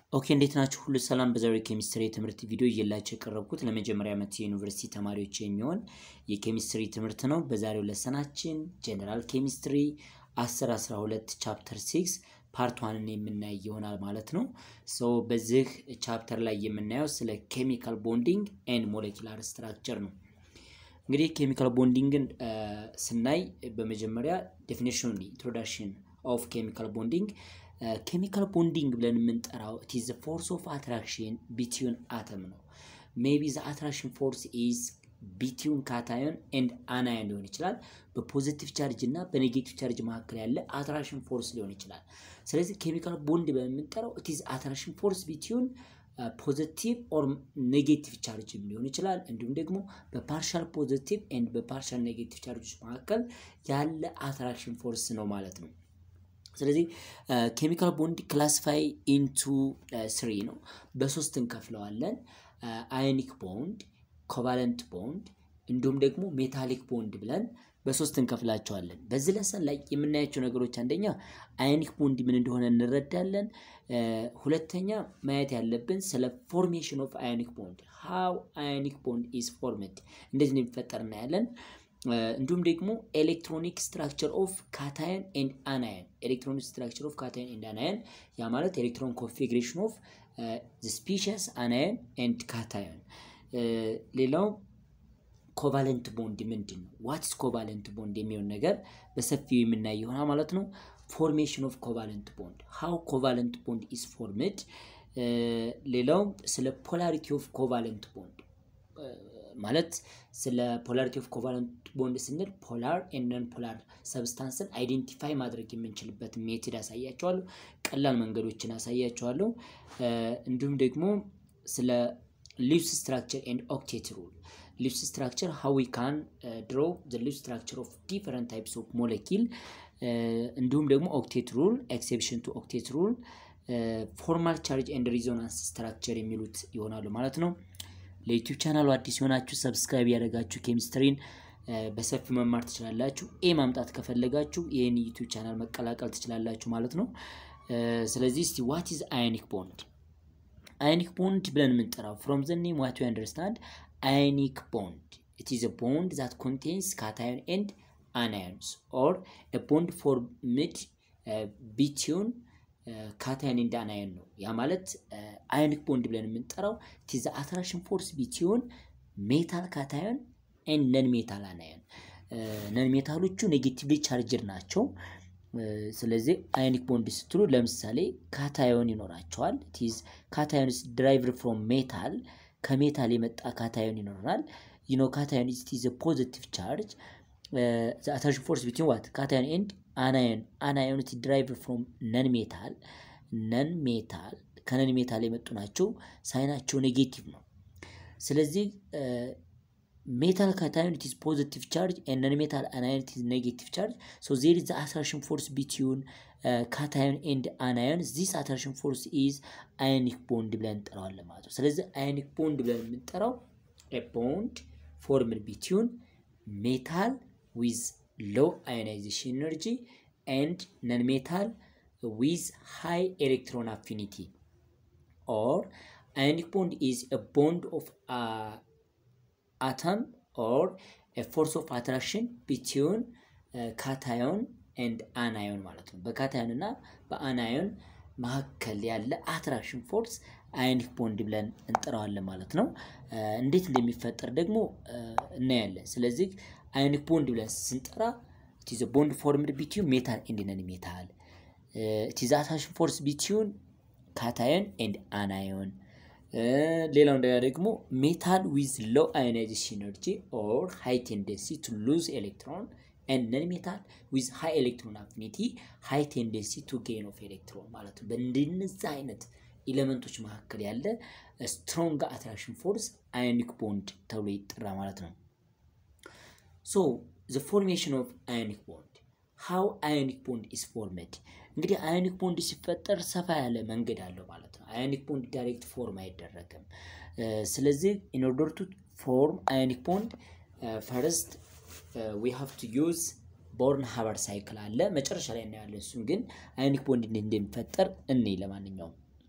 ኦኬ እንዴት ናችሁ? ሁሉ ሰላም። በዛሬው ኬሚስትሪ የትምህርት ቪዲዮ እየላቸው የቀረብኩት ለመጀመሪያ ዓመት የዩኒቨርሲቲ ተማሪዎች የሚሆን የኬሚስትሪ ትምህርት ነው። በዛሬው ለሰናችን ጀነራል ኬሚስትሪ 10 12 ቻፕተር 6 ፓርት ዋንን የምናይ ይሆናል ማለት ነው። ሶ በዚህ ቻፕተር ላይ የምናየው ስለ ኬሚካል ቦንዲንግ ኤንድ ሞሌኪላር ስትራክቸር ነው። እንግዲህ ኬሚካል ቦንዲንግን ስናይ በመጀመሪያ ዴፊኒሽን ኢንትሮዳክሽን ኦፍ ኬሚካል ቦንዲንግ ኬሚካል ቦንዲንግ ብለን የምንጠራው ኢዝ ፎርስ ኦፍ አትራክሽን ቢትዊን አተም ነው። ሜቢ ዘ አትራክሽን ፎርስ ኢዝ ቢትዊን ካታዮን ኤንድ አናዮን ሊሆን ይችላል። በፖዚቲቭ ቻርጅ እና በኔጌቲቭ ቻርጅ መካከል ያለ አትራክሽን ፎርስ ሊሆን ይችላል። ስለዚህ ኬሚካል ቦንድ ብለን የምንጠራው ኢዝ አትራክሽን ፎርስ ቢትዊን ፖዚቲቭ ኦር ኔጌቲቭ ቻርጅ ሊሆን ይችላል። እንዲሁም ደግሞ በፓርሻል ፖዚቲቭ ኤንድ በፓርሻል ኔጌቲቭ ቻርጆች መካከል ያለ አትራክሽን ፎርስ ነው ማለት ነው። ስለዚህ ኬሚካል ቦንድ ክላሲፋይ ኢንቱ ስሪ ነው። በሶስት እንከፍለዋለን። አዮኒክ ቦንድ፣ ኮቫለንት ቦንድ እንዲሁም ደግሞ ሜታሊክ ቦንድ ብለን በሶስት እንከፍላቸዋለን። በዚህ ለሰን ላይ የምናያቸው ነገሮች አንደኛ አዮኒክ ቦንድ ምን እንደሆነ እንረዳለን። ሁለተኛ ማየት ያለብን ስለ ፎርሜሽን ኦፍ አዮኒክ ቦንድ ሃው አዮኒክ ቦንድ ኢዝ ፎርምድ እንዴት እንደሚፈጠር እናያለን። እንዲሁም ደግሞ ኤሌክትሮኒክ ስትራክቸር ኦፍ ካታየን ኤንድ አናየን ኤሌክትሮኒክ ስትራክቸር ኦፍ ካታየን ኤንድ አናየን ያ ማለት ኤሌክትሮን ኮንፊግሬሽን ኦፍ ስፒሸስ አናየን ኤንድ ካታየን። ሌላው ኮቫለንት ቦንድ ምንድን ነው? ዋትስ ኮቫለንት ቦንድ የሚሆን ነገር በሰፊው የምናይ ይሆናል ማለት ነው። ፎርሜሽን ኦፍ ኮቫለንት ቦንድ ሃው ኮቫለንት ቦንድ ኢዝ ፎርምድ። ሌላው ስለ ፖላሪቲ ኦፍ ኮቫለንት ቦንድ ማለት ስለ ፖላሪቲ ኦፍ ኮቫለንት ቦንድ ስንል ፖላር ኤንድ ነን ፖላር ሰብስታንስን አይዴንቲፋይ ማድረግ የምንችልበት ሜትድ አሳያቸዋለሁ። ቀላል መንገዶችን አሳያቸዋለሁ። እንዲሁም ደግሞ ስለ ሊቭስ ስትራክቸር ኤንድ ኦክቴት ሩል ሊቭስ ስትራክቸር ሃው ዊ ካን ድሮ ዘ ሊቭስ ስትራክቸር ኦፍ ዲፈረንት ታይፕስ ኦፍ ሞለኪል እንዲሁም ደግሞ ኦክቴት ሩል ኤክሴፕሽን ቱ ኦክቴት ሩል ፎርማል ቻርጅ ኤንድ ሪዞናንስ ስትራክቸር የሚሉት ይሆናሉ ማለት ነው። ለዩቲዩብ ቻናሉ አዲስ የሆናችሁ ሰብስክራይብ ያደረጋችሁ ኬሚስትሪን በሰፊው መማር ትችላላችሁ። ኤ ማምጣት ከፈለጋችሁ ይህን ዩቲዩብ ቻናል መቀላቀል ትችላላችሁ ማለት ነው። ስለዚህ እስቲ ዋት ኢዝ አዮኒክ ቦንድ? አዮኒክ ቦንድ ብለን የምንጠራው ፍሮም ዘ ኔም ዋት ዩ አንደርስታንድ አዮኒክ ቦንድ ኢት ኢዝ ቦንድ ዛት ኮንቴንስ ካታዮን ኤንድ አናዮንስ ኦር ቦንድ ፎርምድ ቢትዊን ካታዮን ኤንድ አናዮን ነው። ያ ማለት አዮኒክ ቦንድ ብለን የምንጠራው ቲዝ አትራክሽን ፎርስ ቢትዊን ሜታል ካታዮን ኤንድ ነን ሜታል አናዮን። ነን ሜታሎቹ ኔጌቲቭሊ ቻርጅድ ናቸው። ስለዚህ አዮኒክ ቦንድ ስትሉ ለምሳሌ ካታዮን ይኖራቸዋል። ቲዝ ካታዮንስ ድራይቭድ ፍሮም ሜታል ከሜታል የመጣ ካታዮን ይኖረናል። ዩኖ ካታዮን ኢዝ ፖዚቲቭ ቻርጅ አትራክሽን ፎርስ ቢትዊን ዋት ካታዮን ኤንድ አናዮን አናዮን ድራይቭ ፍሮም ነን ሜታል ነን ሜታል ከነን ሜታል የመጡ ናቸው። ሳይናቸው ኔጌቲቭ ነው። ስለዚህ ሜታል ካታዮን ኢዝ ፖዚቲቭ ቻርጅ ኤንድ ነን ሜታል አናዮን ኢዝ ኔጌቲቭ ቻርጅ ሶ ዜር ኢዝ አትራክሽን ፎርስ ቢትዊን ካታዮን ኤንድ አናዮን ዚስ አትራክሽን ፎርስ ኢዝ አዮኒክ ቦንድ ብለን እንጠራዋለን ማለት ነው። ስለዚህ አዮኒክ ቦንድ ብለን የምንጠራው ቦንድ ፎርምድ ቢትዊን ሜታል ዊዝ ሎው አዮናይዜሽን ኤነርጂ ኤንድ ነን ሜታል ዊዝ ሃይ ኤሌክትሮን አፊኒቲ ኦር አዮኒክ ቦንድ ኢዝ a ቦንድ ኦፍ አተም ኦር ፎርስ ኦፍ አትራክሽን ቢትዊን ካታዮን ኤንድ አናዮን ማለት ነው። በካታዮን እና በአናዮን መካከል ያለ አትራክሽን ፎርስ አዮኒክ ቦንድ ብለን እንጠራዋለን ማለት ነው። እንዴት እንደሚፈጠር ደግሞ እናያለን። ስለዚህ አዮኒክ ቦንድ ብለን ስንጠራ ኢዝ ቦንድ ፎርምድ ቢትዊን ሜታል ኤንድ ነን ሜታል ኢዝ አትራክሽን ፎርስ ቢትዊን ካታዮን ኤንድ አናዮን። ሌላው እንደገና ደግሞ ሜታል ዊዝ ሎው አዮናይዜሽን ኤነርጂ ኦር ሃይ ቴንደንሲ ቱ ሉዝ ኤሌክትሮን ኤንድ ነን ሜታል ዊዝ ሃይ ኤሌክትሮን አፊኒቲ ሃይ ቴንደንሲ ቱ ጌን ኦፍ ኤሌክትሮን ማለት ነው። በእንደነዚህ አይነት ኤሌመንቶች መካከል ያለ ስትሮንግ አትራክሽን ፎርስ አዮኒክ ቦንድ ተብሎ ይጠራ ማለት ነው። ሶ ዘ ፎርሜሽን ኦፍ አዮኒክ ቦንድ ሃው አዮኒክ ቦንድ ኢዝ ፎርመድ። እንግዲህ አዮኒክ ቦንድ ሲፈጠር ሰፋ ያለ መንገድ አለው ማለት ነው። አዮኒክ ቦንድ ዳይሬክት ፎርም አይደረግም። ስለዚህ ኢን ኦርደር ቱ ፎርም አዮኒክ ቦንድ ፈርስት ዊ ሃቭ ቱ ዩዝ ቦርን ሀበር ሳይክል አለ። መጨረሻ ላይ እናያለን። እሱን ግን አዮኒክ ቦንድ እንዴት እንደሚፈጠር እኔ ለማንኛውም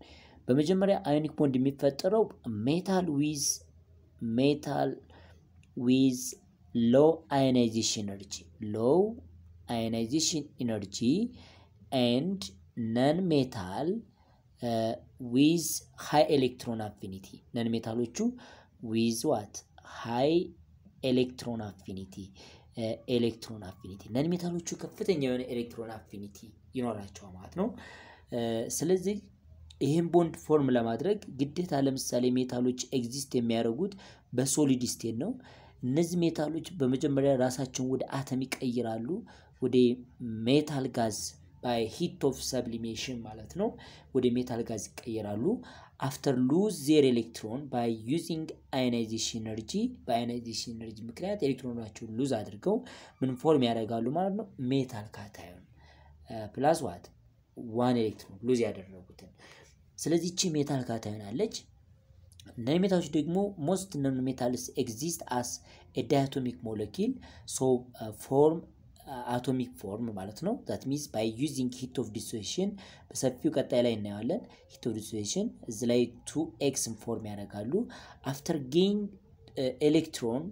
በመጀመሪያ አዮኒክ ቦንድ የሚፈጠረው ሜታል ዊዝ ሜታል ዊዝ ሎው አዮናይዜሽን ኤነርጂ ሎው አዮናይዜሽን ኢነርጂ ኤንድ ነን ሜታል ዊዝ ሃይ ኤሌክትሮን አፊኒቲ ነን ሜታሎቹ ዊዝ ዋት ሃይ ኤሌክትሮን አፊኒቲ ኤሌክትሮን አፊኒቲ ነን ሜታሎቹ ከፍተኛ የሆነ ኤሌክትሮን አፊኒቲ ይኖራቸዋል ማለት ነው። ስለዚህ ይህን ቦንድ ፎርም ለማድረግ ግዴታ ለምሳሌ ሜታሎች ኤግዚስት የሚያደርጉት በሶሊድ ስቴት ነው። እነዚህ ሜታሎች በመጀመሪያ ራሳቸውን ወደ አተም ይቀይራሉ፣ ወደ ሜታል ጋዝ ባይ ሂት ኦፍ ሰብሊሜሽን ማለት ነው። ወደ ሜታል ጋዝ ይቀየራሉ። አፍተር ሉዝ ዜር ኤሌክትሮን ባይ ዩዚንግ አዮናይዜሽን ኤነርጂ በአዮናይዜሽን ኤነርጂ ምክንያት ኤሌክትሮናቸውን ሉዝ አድርገው ምን ፎርም ያደርጋሉ ማለት ነው። ሜታል ካታዮን ፕላስ ዋት ዋን ኤሌክትሮን ሉዝ ያደረጉትን። ስለዚህ ይቺ ሜታል ካታዮን አለች። ነን ሜታሎች ደግሞ ሞስት ነን ሜታልስ ኤግዚስት አስ ኤ ዳያቶሚክ ሞለኪል ሶ ፎርም አቶሚክ ፎርም ማለት ነው። ዛት ሚንስ ባይ ዩዚንግ ሂት ኦፍ ዲሶሽን በሰፊው ቀጣይ ላይ እናየዋለን። ሂት ኦፍ ዲሶሽን እዚ ላይ ቱ ኤክስን ፎርም ያደርጋሉ። አፍተር ጌን ኤሌክትሮን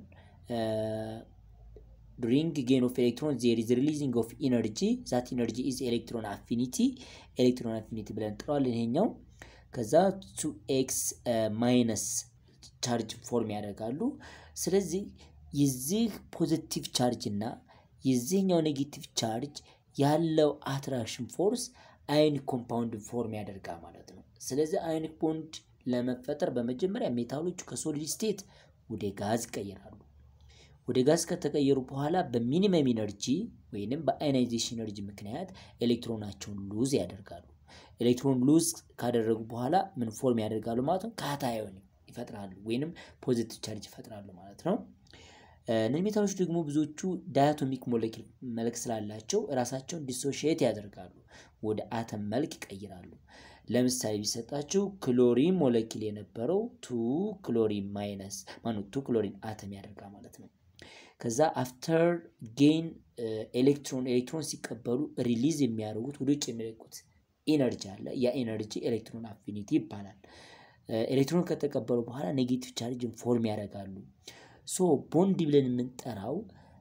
ዱሪንግ ጌን ኦፍ ኤሌክትሮን ዜር ኢዝ ሪሊዚንግ ኦፍ ኢነርጂ ዛት ኢነርጂ ኢዝ ኤሌክትሮን አፊኒቲ ኤሌክትሮን አፊኒቲ ብለን እንጠራዋለን። ይሄኛው ከዛ ቱ ኤክስ ማይነስ ቻርጅ ፎርም ያደርጋሉ። ስለዚህ የዚህ ፖዚቲቭ ቻርጅ እና የዚህኛው ኔጌቲቭ ቻርጅ ያለው አትራክሽን ፎርስ አዮኒክ ኮምፓውንድ ፎርም ያደርጋል ማለት ነው። ስለዚህ አዮኒክ ቦንድ ለመፈጠር በመጀመሪያ ሜታሎቹ ከሶሊድ ስቴት ወደ ጋዝ ይቀየራሉ። ወደ ጋዝ ከተቀየሩ በኋላ በሚኒመም ኢነርጂ ወይንም በአዮናይዜሽን ኢነርጂ ምክንያት ኤሌክትሮናቸውን ሉዝ ያደርጋሉ። ኤሌክትሮን ሉዝ ካደረጉ በኋላ ምን ፎርም ያደርጋሉ ማለት ነው? ካታዮን ይፈጥራሉ ወይንም ፖዚቲቭ ቻርጅ ይፈጥራሉ ማለት ነው። ነን ሜታሎች ደግሞ ብዙዎቹ ዳያቶሚክ ሞለኪል መልክ ስላላቸው ራሳቸውን ዲሶሺየት ያደርጋሉ፣ ወደ አተም መልክ ይቀይራሉ። ለምሳሌ ቢሰጣቸው ክሎሪን ሞለኪል የነበረው ቱ ክሎሪን ማይነስ ማኑ ቱ ክሎሪን አተም ያደርጋል ማለት ነው። ከዛ አፍተር ጌን ኤሌክትሮን ኤሌክትሮን ሲቀበሉ ሪሊዝ የሚያደርጉት ወደ ውጭ የሚለቁት ኢነርጂ አለ። ያ ኢነርጂ ኤሌክትሮን አፊኒቲ ይባላል። ኤሌክትሮን ከተቀበሉ በኋላ ኔጌቲቭ ቻርጅን ፎርም ያደርጋሉ። ሶ ቦንድ ብለን የምንጠራው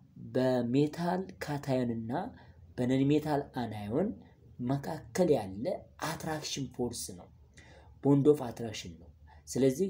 በሜታል ካታዮን እና በነን ሜታል አናዮን መካከል ያለ አትራክሽን ፎርስ ነው። ቦንድ ኦፍ አትራክሽን ነው። ስለዚህ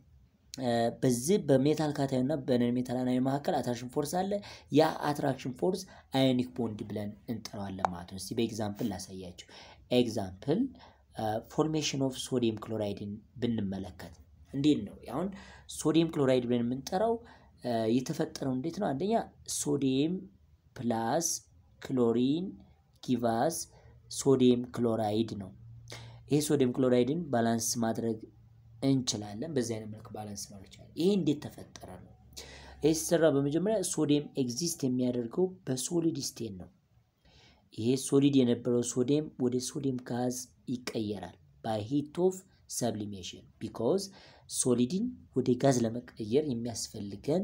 በዚህ በሜታል ካታዮን እና በነን ሜታል አናዮን መካከል አትራክሽን ፎርስ አለ። ያ አትራክሽን ፎርስ አዮኒክ ቦንድ ብለን እንጠራዋለን ማለት ነው። እስቲ በኤግዛምፕል ላሳያችሁ። ኤግዛምፕል ፎርሜሽን ኦፍ ሶዲየም ክሎራይድን ብንመለከት እንዴት ነው? አሁን ሶዲየም ክሎራይድ ብለን የምንጠራው የተፈጠረው እንዴት ነው? አንደኛ ሶዲየም ፕላስ ክሎሪን ጊቫስ ሶዲየም ክሎራይድ ነው። ይሄ ሶዲየም ክሎራይድን ባላንስ ማድረግ እንችላለን። በዚህ አይነት መልክ ባላንስ ማድረግ ይችላል። ይሄ እንዴት ተፈጠረ ነው? ይህ ሲሰራ በመጀመሪያ ሶዲየም ኤግዚስት የሚያደርገው በሶሊድ ስቴት ነው። ይሄ ሶሊድ የነበረው ሶዲየም ወደ ሶዲየም ጋዝ ይቀየራል ባይ ሂት ኦፍ ሰብሊሜሽን ቢኮዝ ሶሊድን ወደ ጋዝ ለመቀየር የሚያስፈልገን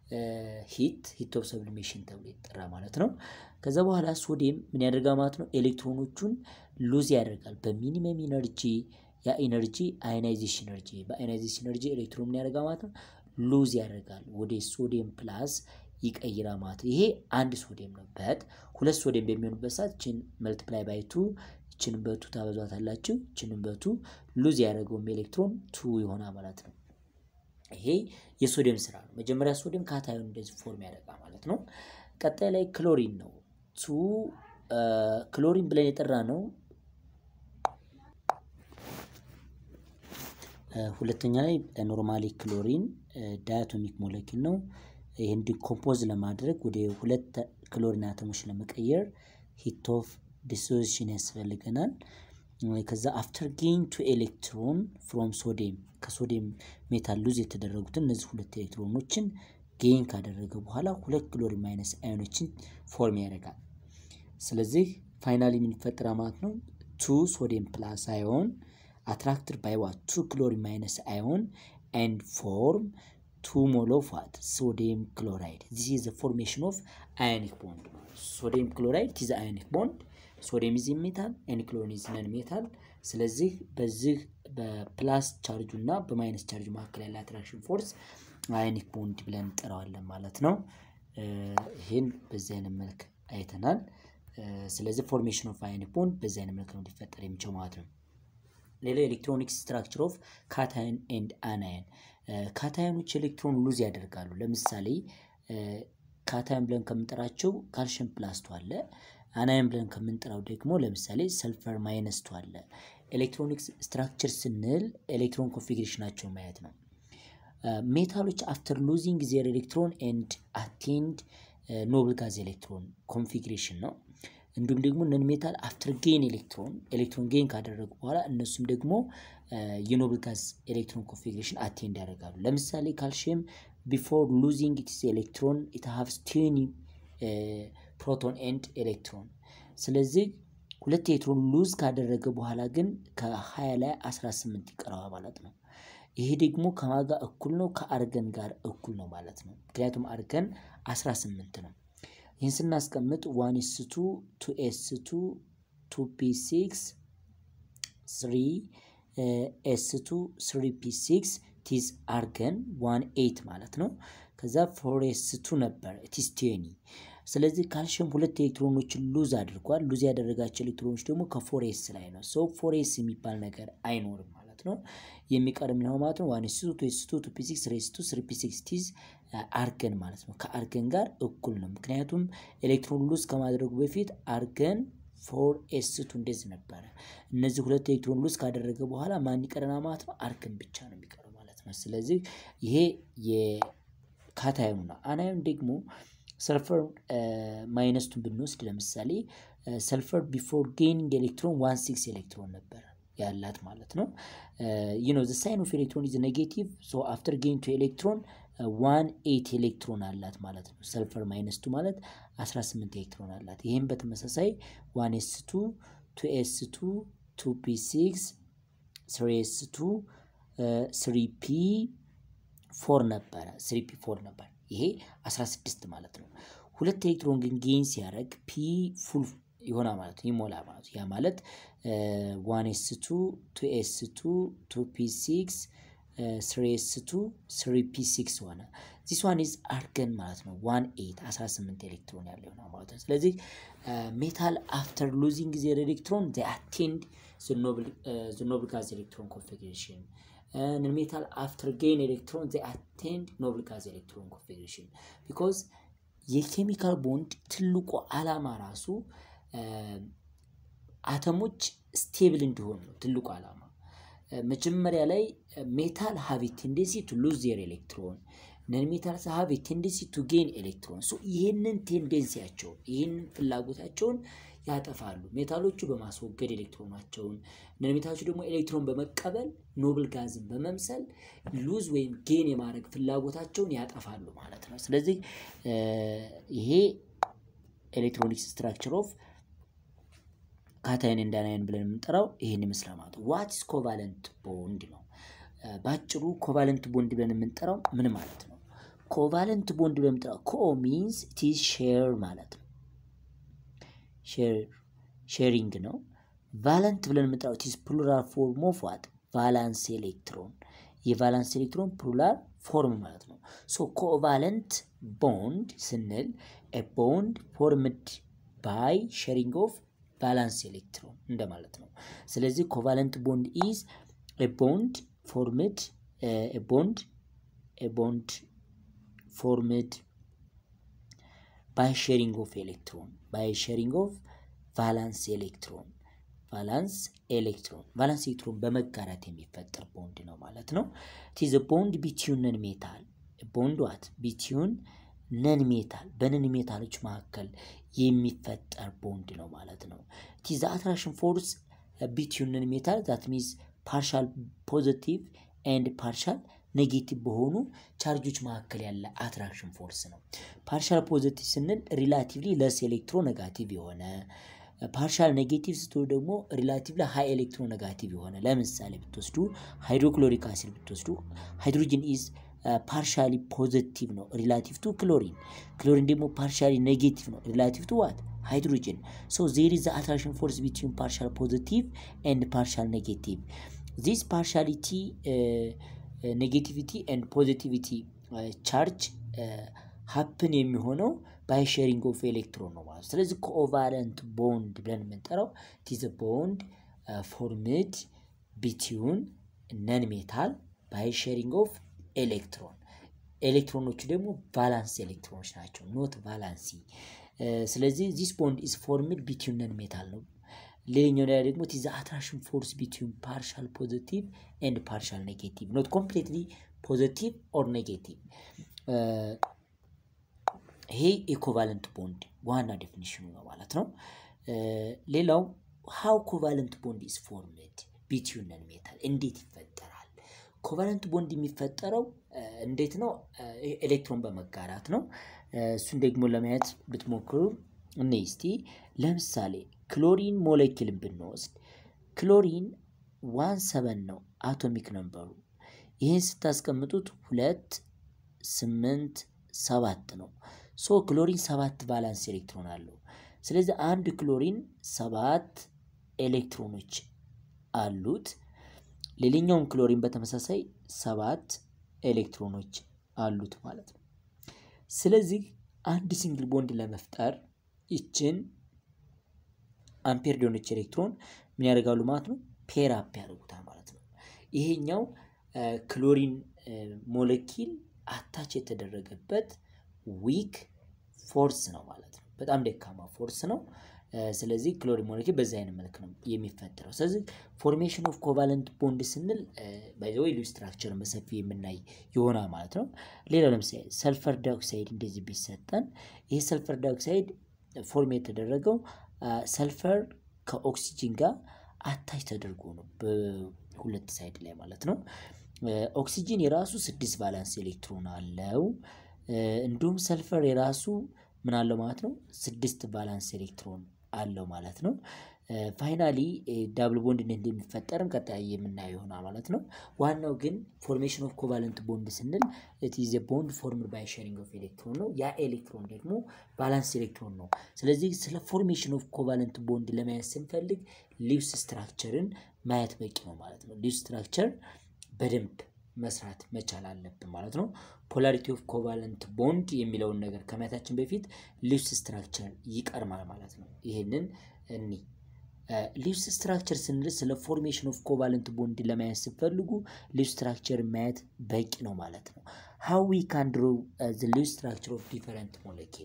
ሂት ሂት ኦፍ ሰብሊሜሽን ተብሎ ይጠራ ማለት ነው። ከዛ በኋላ ሶዲየም ምን ያደርጋል ማለት ነው? ኤሌክትሮኖቹን ሉዝ ያደርጋል በሚኒመም ኢነርጂ። ያ ኢነርጂ አዮናይዜሽን ኤነርጂ፣ በአዮናይዜሽን ኤነርጂ ኤሌክትሮን ምን ያደርጋል ማለት ነው? ሉዝ ያደርጋል ወደ ሶዲየም ፕላስ ይቀይራል ማለት ነው። ይሄ አንድ ሶዲየም ነው። በት ሁለት ሶዲየም በሚሆኑበት ሰዓት ችን መልቲፕላይ ባይ ቱ ችንም በቱ ታበዟታላችሁ። ችንም በቱ ሉዝ ያደረገውም ኤሌክትሮን ቱ ይሆናል ማለት ነው። ይሄ የሶዲየም ስራ ነው። መጀመሪያ ሶዲየም ካታዮን እንደዚህ ፎርም ያደርጋል ማለት ነው። ቀጣይ ላይ ክሎሪን ነው። ቱ ክሎሪን ብለን የጠራ ነው። ሁለተኛ ላይ ኖርማሊ ክሎሪን ዳያቶሚክ ሞለኪል ነው። ይህን ዲኮምፖዝ ለማድረግ ወደ ሁለት ክሎሪን አተሞች ለመቀየር ሂት ኦፍ ዲሶሲሽን ያስፈልገናል። ከዛ አፍተር ጌን ቱ ኤሌክትሮን ፍሮም ሶዲየም ከሶዲየም ሜታል ሉዝ የተደረጉትን እነዚህ ሁለት ኤሌክትሮኖችን ጌን ካደረገ በኋላ ሁለት ክሎሪን ማይነስ አዮኖችን ፎርም ያደርጋል። ስለዚህ ፋይናሊ የሚፈጠራ ማለት ነው ቱ ሶዲየም ፕላስ አዮን አትራክትድ ባይ ዋት ቱ ክሎሪን ማይነስ አዮን ኤንድ ፎርም ቱ ሞል ኦፍ ዋት ሶዲየም ክሎራይድ ዚስ ኢዝ ዘ ፎርሜሽን ኦፍ አዮኒክ ቦንድ ሶዲየም ክሎራይድ ኢዝ አዮኒክ ቦንድ ሶዲየም ኢዝ ሜታል ኤንድ ክሎሪን ኢዝ ነን ሜታል። ስለዚህ በዚህ በፕላስ ቻርጁ እና በማይነስ ቻርጁ መካከል ያለ አትራክሽን ፎርስ አዮኒክ ቦንድ ብለን እንጠራዋለን ማለት ነው። ይህን በዚህ አይነት መልክ አይተናል። ስለዚህ ፎርሜሽን ኦፍ አዮኒክ ቦንድ በዚህ አይነት መልክ ነው ሊፈጠር የሚችለው ማለት ነው። ሌላው ኤሌክትሮኒክስ ስትራክቸር ኦፍ ካታየን ኤንድ አናየን። ካታየኖች ኤሌክትሮን ሉዝ ያደርጋሉ። ለምሳሌ ካታየን ብለን ከምንጠራቸው ካልሽየም ፕላስቱ አለ። አናየን ብለን ከምንጠራው ደግሞ ለምሳሌ ሰልፈር ማይነስቱ አለ። ኤሌክትሮኒክስ ስትራክቸር ስንል ኤሌክትሮን ኮንፊግሬሽናቸውን ማየት ነው። ሜታሎች አፍተር ሉዚንግ ዜር ኤሌክትሮን ኤንድ አቴንድ ኖብል ጋዝ ኤሌክትሮን ኮንፊግሬሽን ነው። እንዲሁም ደግሞ ነን ሜታል አፍተር ጌን ኤሌክትሮን ኤሌክትሮን ጌን ካደረጉ በኋላ እነሱም ደግሞ የኖብል ጋዝ ኤሌክትሮን ኮንፊግሬሽን አቴንድ ያደርጋሉ። ለምሳሌ ካልሽየም ቢፎር ሉዚንግ ኢትስ ኤሌክትሮን ኢት ሃቭስ ቲኒ ፕሮቶን ኤንድ ኤሌክትሮን። ስለዚህ ሁለት ኤሌክትሮን ሉዝ ካደረገ በኋላ ግን ከ20 ላይ 18 ይቀረዋል ማለት ነው። ይሄ ደግሞ ከማጋ እኩል ነው? ከአርገን ጋር እኩል ነው ማለት ነው። ምክንያቱም አርገን 18 ነው። ይህን ስናስቀምጥ ዋን ኤስ ቱ ቱ ኤስ ቱ ቱ ፒ ሲክስ ስሪ ኤስ ቱ ስሪ ፒ ሲክስ ቲዝ አርገን ዋን ኤይት ማለት ነው። ከዛ ፎር ኤስ ቱ ነበር ቲስ ቴኒ። ስለዚህ ካልሽየም ሁለት ኤሌክትሮኖችን ሉዝ አድርጓል። ሉዝ ያደረጋቸው ኤሌክትሮኖች ደግሞ ከፎር ኤስ ላይ ነው። ሰው ፎር ኤስ የሚባል ነገር አይኖርም ማለት ነው። የሚቀርም ነው ማለት ነው። ዋን ኤስ ቱ ቱ ኤስ ቱ ቱ ፒ ሲክስ ስሪ ኤስ ቱ ስሪ ፒ ሲክስ ቲዝ አርገን ማለት ነው። ከአርገን ጋር እኩል ነው። ምክንያቱም ኤሌክትሮን ሉዝ ከማድረጉ በፊት አርገን ፎር ኤስ ቱ እንደዚህ ነበረ። እነዚህ ሁለት ኤሌክትሮን ሉዝ ካደረገ በኋላ ማን ይቀረና ማለት ነው? አርገን ብቻ ነው የሚቀረው ማለት ነው። ስለዚህ ይሄ የካታዮኑ ነው። አናዮን ደግሞ ሰልፈር ማይነስቱን ብንወስድ ለምሳሌ ሰልፈር ቢፎር ጌኒንግ ኤሌክትሮን ዋን ሲክስ ኤሌክትሮን ነበረ ያላት ማለት ነው። ዩ ኖ ዘ ሳይን ኦፍ ኤሌክትሮን ኢዝ ኔጌቲቭ ሶ አፍተር ጌን ቱ ኤሌክትሮን ዋን ኤት ኤሌክትሮን አላት ማለት ነው። ሰልፈር ማይነስቱ ማለት 18 ኤሌክትሮን አላት። ይህም በተመሳሳይ ዋን ኤስ ቱ ቱ ኤስ ቱ ቱ ፒ ሲክስ ስሪ ኤስ ቱ ስሪ ፒ ፎር ነበረ ስሪ ፒ ፎር ነበር። ይሄ 16 ማለት ነው። ሁለት ኤሌክትሮን ግን ጌን ሲያደርግ ፒ ፉል ይሆና ማለት ነው ይሞላ ማለት ነው። ያ ማለት ዋን ኤስ ቱ ቱ ኤስ ቱ ቱ ፒ ሲክስ ስሪ ኤስ ቱ ስሪ ፒ ሲክስ ሆነ። ዚስ ዋን ኢዝ አርገን ማለት ነው። ዋን ኤት 18 ኤሌክትሮን ያለው ይሆናል ማለት ነው። ስለዚህ ሜታል አፍተር ሉዚንግ ዜር ኤሌክትሮን ዜ አቴንድ ዘ ኖብል ጋዝ ኤሌክትሮን ኮንፊግሬሽን ሜታል አፍተር ጌን ኤሌክትሮን ዜ አቴንድ ኖብል ጋዝ ኤሌክትሮን ኮንፊግሬሽን ቢኮዝ የኬሚካል ቦንድ ትልቁ ዓላማ ራሱ አተሞች ስቴብል እንዲሆኑ ነው። ትልቁ ዓላማ መጀመሪያ ላይ ሜታል ሃቭ ቴንደንሲ ቱ ሉዝ ዜር ኤሌክትሮን ነን ሜታል ሃቭ ቴንደንሲ ቱ ጌን ኤሌክትሮን። ይህንን ቴንደንሲያቸውን ይህንን ፍላጎታቸውን ያጠፋሉ። ሜታሎቹ በማስወገድ ኤሌክትሮናቸውን፣ ነን ሜታሎቹ ደግሞ ኤሌክትሮን በመቀበል ኖብል ጋዝን በመምሰል ሉዝ ወይም ጌን የማድረግ ፍላጎታቸውን ያጠፋሉ ማለት ነው። ስለዚህ ይሄ ኤሌክትሮኒክስ ስትራክቸር ኦፍ ካታይን ኤንድ አናይን ብለን የምንጠራው ይህን ይመስላል ማለት ነው። ዋትስ ኮቫለንት ቦንድ ነው። በአጭሩ ኮቫለንት ቦንድ ብለን የምንጠራው ምን ማለት ነው? ኮቫለንት ቦንድ ብለን የምንጠራው ኮ ሚንስ ቲዝ ሼር ማለት ነው። ሼሪንግ ነው። ቫለንት ብለን የምንጠራው ቲዝ ፕሉራል ፎርም ኦፍ ዋት ቫላንስ ኤሌክትሮን የቫላንስ ኤሌክትሮን ፕሉራል ፎርም ማለት ነው። ሶ ኮቫለንት ቦንድ ስንል ቦንድ ፎርምድ ባይ ሼሪንግ ኦፍ ቫላንስ ኤሌክትሮን እንደማለት ነው። ስለዚህ ኮቫለንት ቦንድ ኢዝ ቦንድ ፎርምድ ቦንድ ቦንድ ፎርምድ ባይ ሼሪንግ ኦፍ ኤሌክትሮን ባይ ሼሪንግ ኦፍ ቫላንስ ኤሌክትሮን ቫላንስ ኤሌክትሮን ቫላንስ ኤሌክትሮን በመጋራት የሚፈጠር ቦንድ ነው ማለት ነው። ቲዝ ቦንድ ቢትዩን ነን ሜታል ቦንድ ዋት ቢትዩን ነን ሜታል በነን ሜታሎች መካከል የሚፈጠር ቦንድ ነው ማለት ነው። ቲዝ አትራክሽን ፎርስ ቢትዩን ነን ሜታል ዛት ሚንስ ፓርሻል ፖዘቲቭ ኤንድ ፓርሻል ኔጌቲቭ በሆኑ ቻርጆች መካከል ያለ አትራክሽን ፎርስ ነው። ፓርሻል ፖዘቲቭ ስንል ሪላቲቭሊ ለስ ኤሌክትሮ ኔጋቲቭ የሆነ ፓርሻል ኔጌቲቭ ስትሆኑ ደግሞ ሪላቲቭሊ ሃይ ኤሌክትሮ ኔጋቲቭ የሆነ ለምሳሌ ብትወስዱ ሃይድሮክሎሪክ አሲድ ብትወስዱ ሃይድሮጅን ኢዝ ፓርሻሊ ፖዘቲቭ ነው ሪላቲቭ ቱ ክሎሪን። ክሎሪን ደግሞ ፓርሻሊ ኔጌቲቭ ነው ሪላቲቭ ቱ ዋት ሃይድሮጅን። ሶ ዜር ኢዝ አትራክሽን ፎርስ ቢትዊን ፓርሻል ፖዘቲቭ ኤንድ ፓርሻል ኔጌቲቭ ዚስ ፓርሻሊቲ ኔጌቲቪቲ ኤንድ ፖዚቲቪቲ ቻርጅ ሀፕን የሚሆነው ባይ ሼሪንግ ኦፍ ኤሌክትሮን ነው ማለት ስለዚህ ኮቫለንት ቦንድ ብለን የምንጠራው ቲዘ ቦንድ ፎርምድ ቢትዩን ነን ሜታል ባይ ሼሪንግ ኦፍ ኤሌክትሮን ኤሌክትሮኖቹ ደግሞ ቫላንስ ኤሌክትሮኖች ናቸው ኖት ቫላንሲ ስለዚህ ዚስ ቦንድ ኢዝ ፎርምድ ቢትዩን ነን ሜታል ነው ሌላኛው ላይ ደግሞ ቲዘ አትራክሽን ፎርስ ቢትዊን ፓርሻል ፖዚቲቭ ኤንድ ፓርሻል ኔጌቲቭ ኖት ኮምፕሊትሊ ፖዚቲቭ ኦር ኔጌቲቭ ይሄ ኢኮቫለንት ቦንድ ዋና ዴፊኒሽኑ ነው ማለት ነው ሌላው ሃው ኮቫለንት ቦንድ ኢዝ ፎርምድ ቢትዊን ነን ሜታል እንዴት ይፈጠራል ኮቫለንት ቦንድ የሚፈጠረው እንዴት ነው ኤሌክትሮን በመጋራት ነው እሱን ደግሞ ለማየት ብትሞክሩ እኔ እስቲ ለምሳሌ ክሎሪን ሞለኪልን ብንወስድ ክሎሪን ዋን ሰበን ነው አቶሚክ ነንበሩ ይህን ስታስቀምጡት ሁለት ስምንት ሰባት ነው ሶ ክሎሪን ሰባት ቫላንስ ኤሌክትሮን አለው ስለዚህ አንድ ክሎሪን ሰባት ኤሌክትሮኖች አሉት ሌላኛውም ክሎሪን በተመሳሳይ ሰባት ኤሌክትሮኖች አሉት ማለት ነው ስለዚህ አንድ ሲንግል ቦንድ ለመፍጠር ይችን አምፔር የሆነች ኤሌክትሮን ምን ያደርጋሉ ማለት ነው ፔር አፕ ያደርጉታል ማለት ነው ይሄኛው ክሎሪን ሞለኪል አታች የተደረገበት ዊክ ፎርስ ነው ማለት ነው በጣም ደካማ ፎርስ ነው ስለዚህ ክሎሪን ሞለኪል በዚህ አይነት መልክ ነው የሚፈጠረው ስለዚህ ፎርሜሽን ኦፍ ኮቫለንት ቦንድ ስንል ባይዘወይ ሉ ስትራክቸርን በሰፊ የምናይ ይሆናል ማለት ነው ሌላው ለምሳሌ ሰልፈር ዳይኦክሳይድ እንደዚህ ቢሰጠን ይህ ሰልፈር ዳይኦክሳይድ ፎርም የተደረገው ሰልፈር ከኦክሲጂን ጋር አታች ተደርጎ ነው በሁለት ሳይድ ላይ ማለት ነው ኦክሲጂን የራሱ ስድስት ቫላንስ ኤሌክትሮን አለው እንዲሁም ሰልፈር የራሱ ምን አለው ማለት ነው ስድስት ቫላንስ ኤሌክትሮን አለው ማለት ነው ፋይናሊ ዳብል ቦንድ እንዴት እንደሚፈጠርም ቀጣይ የምናየው ይሆናል ማለት ነው ዋናው ግን ፎርሜሽን ኦፍ ኮቫለንት ቦንድ ስንል ኢዝ ቦንድ ፎርምድ ባይ ሼሪንግ ኦፍ ኤሌክትሮን ነው ያ ኤሌክትሮን ደግሞ ባላንስ ኤሌክትሮን ነው ስለዚህ ስለ ፎርሜሽን ኦፍ ኮቫለንት ቦንድ ለማየት ስንፈልግ ሊውስ ስትራክቸርን ማየት በቂ ነው ማለት ነው ሊውስ ስትራክቸር በደንብ መስራት መቻል አለብን ማለት ነው ፖላሪቲ ኦፍ ኮቫለንት ቦንድ የሚለውን ነገር ከማየታችን በፊት ሊውስ ስትራክቸር ይቀርማል ማለት ነው ይህንን እኒ ሊውስ ስትራክቸር ስንል ስለ ፎርሜሽን ኦፍ ኮቫለንት ቦንድ ለማየት ስትፈልጉ ሊውስ ስትራክቸር ማየት በቂ ነው ማለት ነው ሃው ዊ ካን ድሮ ሊውስ ስትራክቸር ኦፍ ዲፈረንት ሞለኪል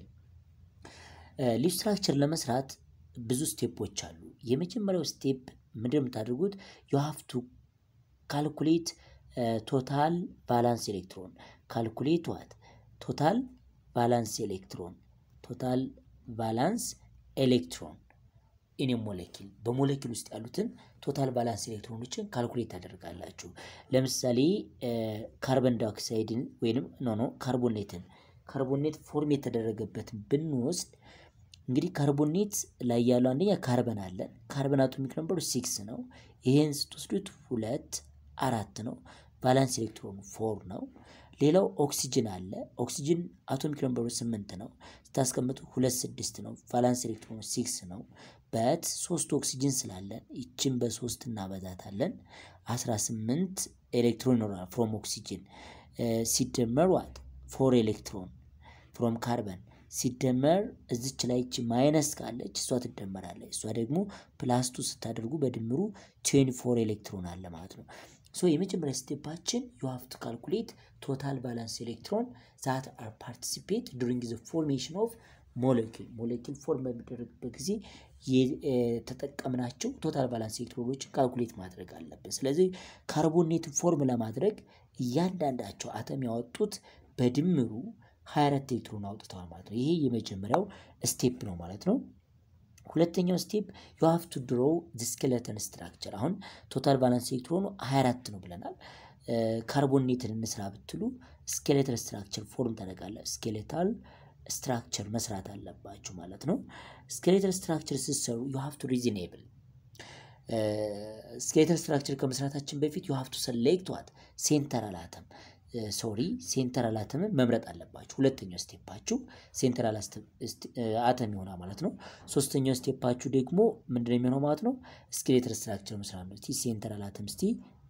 ሊውስ ስትራክቸር ለመስራት ብዙ ስቴፖች አሉ የመጀመሪያው ስቴፕ ምንድን የምታደርጉት ዩ ሃቭ ቱ ካልኩሌት ቶታል ቫላንስ ኤሌክትሮን ካልኩሌት ዋት ቶታል ቫላንስ ኤሌክትሮን ቶታል ቫላንስ ኤሌክትሮን ኢን ሞለኪል በሞለኪል ውስጥ ያሉትን ቶታል ቫላንስ ኤሌክትሮኖችን ካልኩሌት ታደርጋላችሁ ለምሳሌ ካርበን ዳይኦክሳይድን ወይም ኖ ኖ ካርቦኔትን ካርቦኔት ፎርም የተደረገበትን ብንወስድ እንግዲህ ካርቦኔት ላይ ያለው አንደኛ ካርበን አለን ካርበን አቶሚክ ነምበሩ ሲክስ ነው ይሄን ስትወስዱት ሁለት አራት ነው ቫላንስ ኤሌክትሮኑ ፎር ነው ሌላው ኦክሲጅን አለ ኦክሲጅን አቶሚክ ነምበሩ ስምንት ነው ስታስቀምጡ ሁለት ስድስት ነው ቫላንስ ኤሌክትሮኑ ሲክስ ነው በት ሶስት ኦክሲጅን ስላለን ይችን በሶስት እናበዛታለን አስራ ስምንት ኤሌክትሮን ይኖራል ፍሮም ኦክሲጅን ሲደመር ዋት ፎር ኤሌክትሮን ፍሮም ካርበን ሲደመር እዚች ላይ ይች ማይነስ ካለች እሷ ትደመራለች እሷ ደግሞ ፕላስቱ ስታደርጉ በድምሩ ቴን ፎር ኤሌክትሮን አለ ማለት ነው ሶ የመጀመሪያ ስቴፓችን ዩ ሃቭ ቱ ካልኩሌት ቶታል ባላንስ ኤሌክትሮን ዛት አር ፓርቲሲፔት ዱሪንግ ዘ ፎርሜሽን ኦፍ ሞለኪል ሞለኪል ፎርም በሚደረግበት ጊዜ የተጠቀምናቸው ቶታል ባላንስ ኤሌክትሮኖችን ካልኩሌት ማድረግ አለብን ስለዚህ ካርቦኔትን ፎርም ለማድረግ እያንዳንዳቸው አተም ያወጡት በድምሩ 24 ኤሌክትሮን አውጥተዋል ማለት ነው ይሄ የመጀመሪያው ስቴፕ ነው ማለት ነው ሁለተኛው ስቴፕ ዩ ሃቭ ቱ ድሮ ስኬለተን ስትራክቸር አሁን ቶታል ባላንስ ኤሌክትሮኑ 24 ነው ብለናል ካርቦኔትን እንስራ ብትሉ ስኬሌተል ስትራክቸር ፎርም ታደረጋለ ስኬሌታል ስትራክቸር መስራት አለባችሁ ማለት ነው ስኬሌተል ስትራክቸር ስትሰሩ ዩ ሃቭ ቱ ሪዝኔብል ስኬሌተል ስትራክቸር ከመስራታችን በፊት ዩ ሃቭ ቱ ሰሌክት ዋት ሴንተራል አተም ሶሪ ሴንተራል አተምን መምረጥ አለባችሁ ሁለተኛው ስቴፓችሁ ሴንተራል አተም ይሆናል ማለት ነው ሶስተኛው ስቴፓችሁ ደግሞ ምንድነው የሚሆነው ማለት ነው ስኬሌተል ስትራክቸር መስራት ነው ሴንተራል አተም ስቲ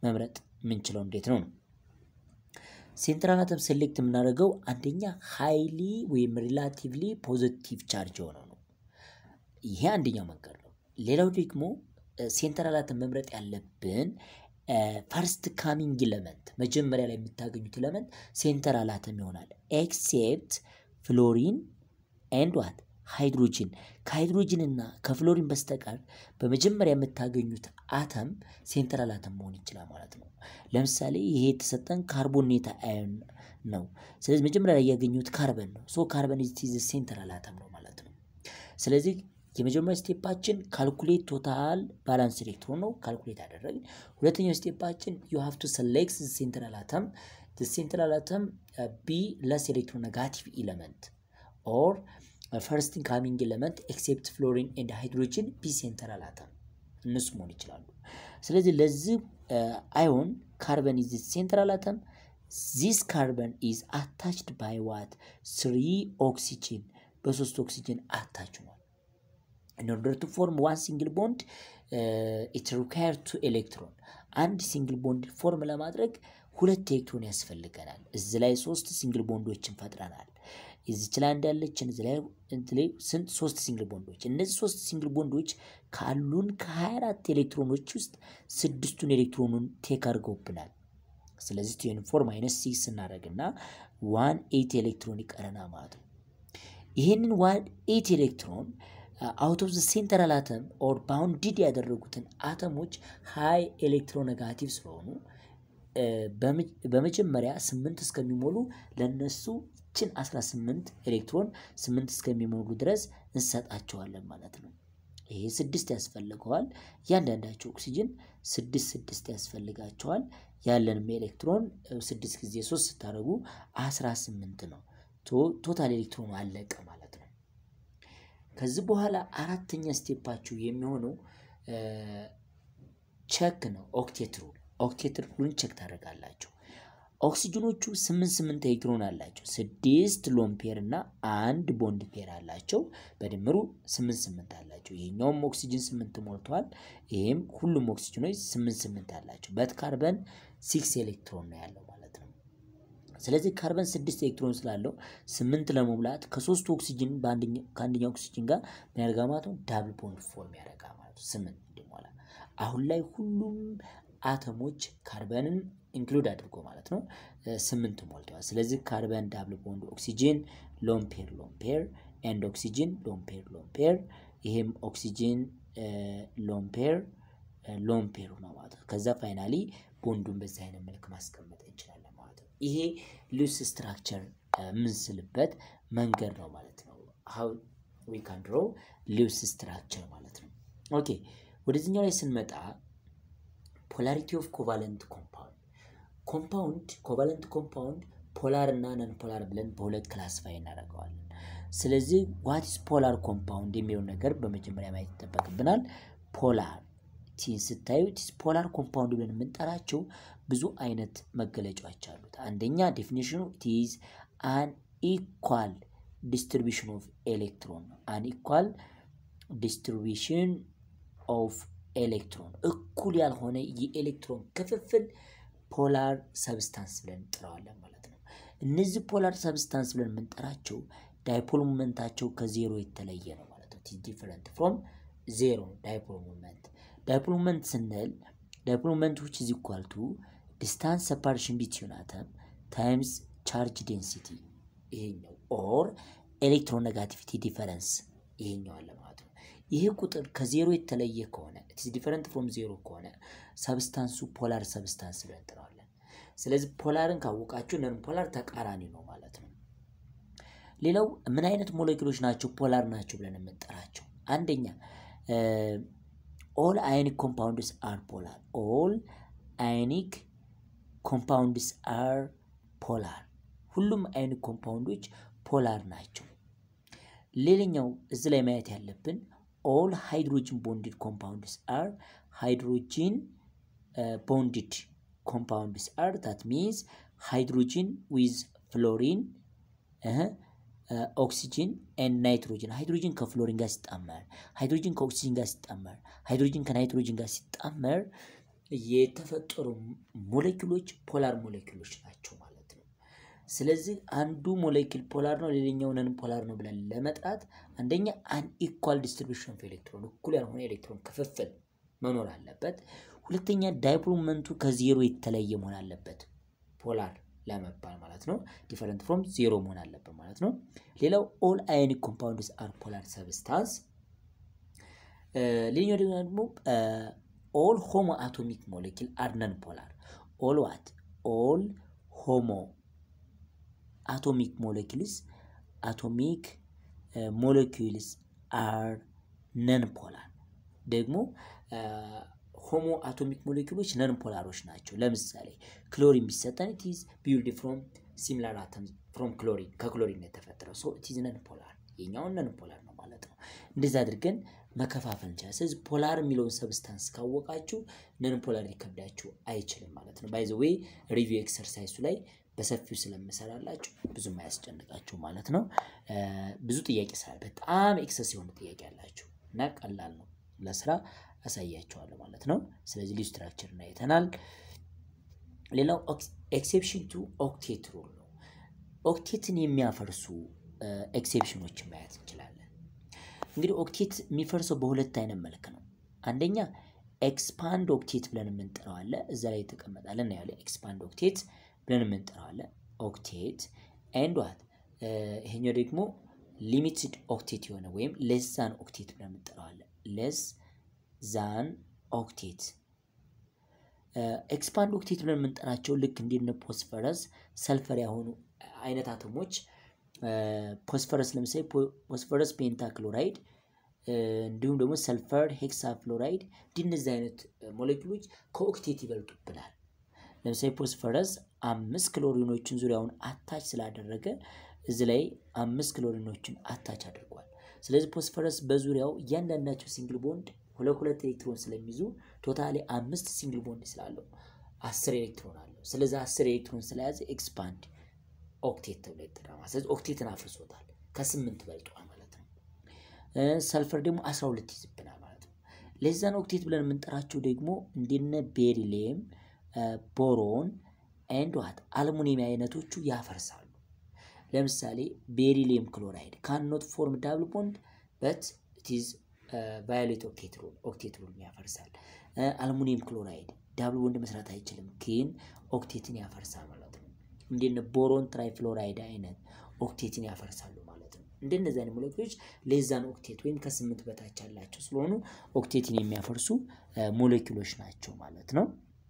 መምረጥ የምንችለው እንዴት ነው ነው ሴንትራል አተም ሴሌክት የምናደርገው አንደኛ ሃይሊ ወይም ሪላቲቭሊ ፖዚቲቭ ቻርጅ የሆነው ነው። ይሄ አንደኛው መንገድ ነው። ሌላው ደግሞ ሴንትራል አተም መምረጥ ያለብን ፈርስት ካሚንግ ኢለመንት መጀመሪያ ላይ የምታገኙት ኢለመንት ሴንትራል አተም ይሆናል። ኤክሴፕት ፍሎሪን ኤንድ ዋት ሃይድሮጂን ከሃይድሮጂን እና ከፍሎሪን በስተቀር በመጀመሪያ የምታገኙት አተም ሴንትራል አተም መሆን ይችላል ማለት ነው። ለምሳሌ ይሄ የተሰጠን ካርቦኔት አዮን ነው። ስለዚህ መጀመሪያ ላይ ያገኙት ካርበን ነው። ሶ ካርበን ኢዝ ሴንትራል አተም ነው ማለት ነው። ስለዚህ የመጀመሪያ ስቴፓችን ካልኩሌት ቶታል ባላንስ ኤሌክትሮን ነው። ካልኩሌት አደረግን። ሁለተኛው ስቴፓችን ዩ ሃቭ ቱ ሰሌክት ሴንትራል አተም ሴንትራል አተም ቢ ለስ ኤሌክትሮ ኔጋቲቭ ኢለመንት ኦር ፈርስት ካሚንግ ኤለመንት ኤክሴፕት ፍሎሪን ኤንድ ሃይድሮጅን ቢ ሴንትራል አተም እነሱ መሆን ይችላሉ። ስለዚህ ለዚህ አዮን ካርበን ኢዝ ሴንትራል አተም ዚስ ካርበን ኢዝ አታችድ ባይ ዋት ስሪ ኦክሲጅን በሶስት ኦክሲጅን አታች ሆኗል። in order to form one single bond uh, it requires two electron አንድ ሲንግል ቦንድ ፎርም ለማድረግ ሁለት ኤሌክትሮን ያስፈልገናል። እዚህ ላይ ሶስት ሲንግል ቦንዶችን ፈጥረናል። እዚች ላይ እንዳለችን እዚህ ላይ ስንት ሶስት ሲንግል ቦንዶች። እነዚህ ሶስት ሲንግል ቦንዶች ካሉን ከ24 ኤሌክትሮኖች ውስጥ ስድስቱን ኤሌክትሮኑን ቴክ አድርገውብናል። ስለዚህ ቴን ፎር ማይነስ ሲክስ እናደርግና ዋን ኤይት ኤሌክትሮን ይቀረና ማለት ነው። ይህንን ዋን ኤይት ኤሌክትሮን አውት ኦፍ ዘ ሴንትራል አተም ኦር ባውንድድ ያደረጉትን አተሞች ሃይ ኤሌክትሮኔጋቲቭ ስለሆኑ በመጀመሪያ ስምንት እስከሚሞሉ ለነሱ ችን 18 ኤሌክትሮን ስምንት እስከሚሞሉ ድረስ እንሰጣቸዋለን ማለት ነው። ይሄ ስድስት ያስፈልገዋል። እያንዳንዳቸው ኦክሲጅን ስድስት ስድስት ያስፈልጋቸዋል። ያለንም ኤሌክትሮን ስድስት ጊዜ ሶስት ስታደርጉ 18 ነው። ቶታል ኤሌክትሮኑ አለቀ ማለት ነው። ከዚህ በኋላ አራተኛ ስቴፓችሁ የሚሆነው ቸክ ነው። ኦክቴት ሩል ኦክቴት ሩልን ቸክ ታደርጋላችሁ። ኦክሲጅኖቹ ስምንት ስምንት ኤሌክትሮን አላቸው። ስድስት ሎን ፔር እና አንድ ቦንድ ፔር አላቸው። በድምሩ ስምንት ስምንት አላቸው። ይሄኛውም ኦክሲጅን ስምንት ሞልቷል። ይሄም ሁሉም ኦክሲጅኖች ስምንት ስምንት አላቸው። በት ካርበን ሲክስ ኤሌክትሮን ነው ያለው ማለት ነው። ስለዚህ ካርበን ስድስት ኤሌክትሮን ስላለው ስምንት ለመሙላት ከሶስቱ ኦክሲጅን ከአንደኛው ኦክሲጅን ጋር ምን ያደርጋ ማለት ነው? ዳብል ቦንድ ፎርም ያደርጋ ማለት ነው። ስምንት እንዲሞላ አሁን ላይ ሁሉም አተሞች ካርበንን ኢንክሉድ አድርጎ ማለት ነው ስምንት ሞልተዋል። ስለዚህ ካርበን ዳብል ቦንድ ኦክሲጅን ሎምፔር ሎምፔር ኤንድ ኦክሲጅን ሎምፔር ሎምፔር ይሄም ኦክሲጅን ሎምፔር ሎምፔር ነው ማለት ነው። ከዛ ፋይናሊ ቦንዱን በዚህ አይነት መልክ ማስቀመጥ እንችላለን ማለት ነው። ይሄ ሉስ ስትራክቸር የምንስልበት መንገድ ነው ማለት ነው። ሀው ዊ ካን ድሮ ሉስ ስትራክቸር ማለት ነው። ኦኬ ወደዚህኛው ላይ ስንመጣ ፖላሪቲ ኦፍ ኮቫለንት ኮምፓውንድ ኮምፓውንድ ኮቫለንት ኮምፓውንድ ፖላር እና ነን ፖላር ብለን በሁለት ክላስፋይ እናደርገዋለን። ስለዚህ ዋትስ ፖላር ኮምፓውንድ የሚለውን ነገር በመጀመሪያ ማየት ይጠበቅብናል። ፖላር ቲን ስታዩ ፖላር ኮምፓውንድ ብለን የምንጠራቸው ብዙ አይነት መገለጫዎች አሉት። አንደኛ ዴፊኒሽኑ ኢዝ አን ኢኳል ዲስትሪቢሽን ኦፍ ኤሌክትሮን ነው። አን ኢኳል ዲስትሪቢሽን ኦፍ ኤሌክትሮን እኩል ያልሆነ የኤሌክትሮን ክፍፍል ፖላር ሰብስታንስ ብለን እንጠራዋለን ማለት ነው። እነዚህ ፖላር ሰብስታንስ ብለን የምንጠራቸው ዳይፖል ሞመንታቸው ከዜሮ የተለየ ነው ማለት ነው። ዲፈረንት ፍሮም ዜሮ ዳይፖል ሞመንት። ዳይፖል ሞመንት ስንል ዳይፖል ሞመንት ዊች ኢዝ ኢኳል ቱ ዲስታንስ ሰፓሬሽን ቢትዊን አተም ታይምስ ቻርጅ ዴንሲቲ ይሄኛው ኦር ኤሌክትሮኔጋቲቪቲ ዲፈረንስ ይሄኛው አለ ማለት ነው። ይሄ ቁጥር ከዜሮ የተለየ ከሆነ ኢትስ ዲፈረንት ፍሮም ዜሮ ከሆነ ሰብስታንሱ ፖላር ሰብስታንስ ብለን እንጠራዋለን። ስለዚህ ፖላርን ካወቃችሁ ነን ፖላር ተቃራኒ ነው ማለት ነው። ሌላው ምን አይነት ሞለኪሎች ናቸው ፖላር ናቸው ብለን የምንጠራቸው? አንደኛ ኦል አዮኒክ ኮምፓውንድስ አር ፖላር። ኦል አዮኒክ ኮምፓውንድስ አር ፖላር። ሁሉም አዮኒክ ኮምፓውንዶች ፖላር ናቸው። ሌላኛው እዚህ ላይ ማየት ያለብን ኦል ሃይድሮጂን ቦንድድ ኮምፓውንድስ አር ሃይድሮጂን ቦንድድ ኮምፓውንድስ አር ታት ሚንስ ሃይድሮጂን ዊዝ ፍሎሪን ኦክሲጂን ኤንድ ናይትሮጂን ሃይድሮጂን ከፍሎሪን ጋር ሲጣመር፣ ሃይድሮጂን ከኦክሲጂን ጋር ሲጣመር፣ ሃይድሮጂን ከናይትሮጂን ጋር ሲጣመር የተፈጠሩ ሞሌኪሎች ፖላር ሞሌኪሎች ናቸው ማለት ነው። ስለዚህ አንዱ ሞሌኪል ፖላር ነው፣ ሌላኛው ነን ፖላር ነው ብለን ለመጥራት አንደኛ አን ኢኳል ዲስትሪቢሽን ኦፍ ኤሌክትሮን እኩል ያልሆነ ኤሌክትሮን ክፍፍል መኖር አለበት። ሁለተኛ ዳይፖልመንቱ ከዜሮ የተለየ መሆን አለበት ፖላር ለመባል ማለት ነው። ዲፈረንት ፍሮም ዜሮ መሆን አለበት ማለት ነው። ሌላው ኦል አዮኒክ ኮምፓውንድስ አር ፖላር ሰብስታንስ። ሌላኛው ደግሞ ኦል ሆሞ አቶሚክ ሞሌኪል አር ነን ፖላር። ኦል ዋት ኦል ሆሞ አቶሚክ ሞሌኪልስ አቶሚክ ሞሌኪልስ አር ነን ፖላር ደግሞ ሆሞ አቶሚክ ሞሌኪሎች ነን ፖላሮች ናቸው። ለምሳሌ ክሎሪን ቢሰጠን ኢትዝ ቢውልድ ፍሮም ሲሚላር አተም ፍሮም ክሎሪን ከክሎሪን የተፈጠረው ሶ ኢትዝ ነን ፖላር የኛውን ነን ፖላር ነው ማለት ነው። እንደዚህ አድርገን መከፋፈል እንችላለን። ስለዚህ ፖላር የሚለውን ሰብስታንስ ካወቃችሁ ነን ፖላር ሊከብዳችሁ አይችልም ማለት ነው። ባይ ዘ ዌይ ሪቪው ኤክሰርሳይሱ ላይ በሰፊው ስለምሰራላችሁ ብዙም አያስጨንቃችሁ ማለት ነው። ብዙ ጥያቄ ስላለ በጣም ኤክሰስ የሆነ ጥያቄ አላችሁ እና ቀላል ነው ለስራ አሳያቸዋለሁ ማለት ነው። ስለዚህ ሊው ስትራክቸርን አይተናል። ሌላው ኤክሴፕሽን ቱ ኦክቴት ሩል ነው። ኦክቴትን የሚያፈርሱ ኤክሴፕሽኖችን ማየት እንችላለን። እንግዲህ ኦክቴት የሚፈርሰው በሁለት አይነት መልክ ነው። አንደኛ ኤክስፓንድ ኦክቴት ብለን የምንጠራው አለ። እዛ ላይ የተቀመጣለ እናያለን። ኤክስፓንድ ኦክቴት ብለን የምንጠራው አለ። ኦክቴት ኤንድ ዋት ይሄኛው ደግሞ ሊሚትድ ኦክቴት የሆነ ወይም ሌስ ዛን ኦክቴት ብለን የምንጠራው አለ። ሌስ ዛን ኦክቴት ኤክስፓንድ ኦክቴት ብለን የምንጠራቸው ልክ እንዲነ ፖስፈረስ ሰልፈር የሆኑ አይነት አቶሞች ፖስፈረስ ለምሳሌ ፖስፈረስ ፔንታ ክሎራይድ እንዲሁም ደግሞ ሰልፈር ሄክሳ ፍሎራይድ እንዲነዚህ አይነት ሞሌኪሎች ከኦክቴት ይበልጡብናል። ለምሳሌ ፖስፈረስ አምስት ክሎሪኖችን ዙሪያውን አታች ስላደረገ እዚህ ላይ አምስት ክሎሪኖችን አታች አድርጓል። ስለዚህ ፖስፈረስ በዙሪያው እያንዳንዳቸው ሲንግል ቦንድ ሁለት ሁለት ኤሌክትሮን ስለሚይዙ ቶታሊ አምስት ሲንግል ቦንድ ስላለው አስር ኤሌክትሮን አለው። ስለዚህ አስር ኤሌክትሮን ስለያዘ ኤክስፓንድ ኦክቴት ተብሎ ይጠራል። ስለዚህ ኦክቴትን አፍርሶታል፣ ከስምንት በልጧል ማለት ነው። ሰልፈር ደግሞ አስራ ሁለት ይዝብናል ማለት ነው። ለዛን ኦክቴት ብለን የምንጠራቸው ደግሞ እንደነ ቤሪሊየም፣ ቦሮን ኤንድ ዋት አልሙኒየም አይነቶቹ ያፈርሳሉ። ለምሳሌ ቤሪሊየም ክሎራይድ ካንኖት ፎርም ዳብል ቦንድ በት ኢትዝ ቫዮሌት ኦክቴት ሩል ኦክቴት ሩል ያፈርሳል። አልሙኒየም ክሎራይድ ዳብል ቦንድ መስራት አይችልም፣ ግን ኦክቴትን ያፈርሳል ማለት ነው። እንደነ ቦሮን ትራይፍሎራይድ አይነት ኦክቴትን ያፈርሳሉ ማለት ነው። እንደነዚህ አይነት ሞሌኪሎች ሌዛን ኦክቴት ወይም ከስምንት በታች ያላቸው ስለሆኑ ኦክቴትን የሚያፈርሱ ሞሌኪሎች ናቸው ማለት ነው።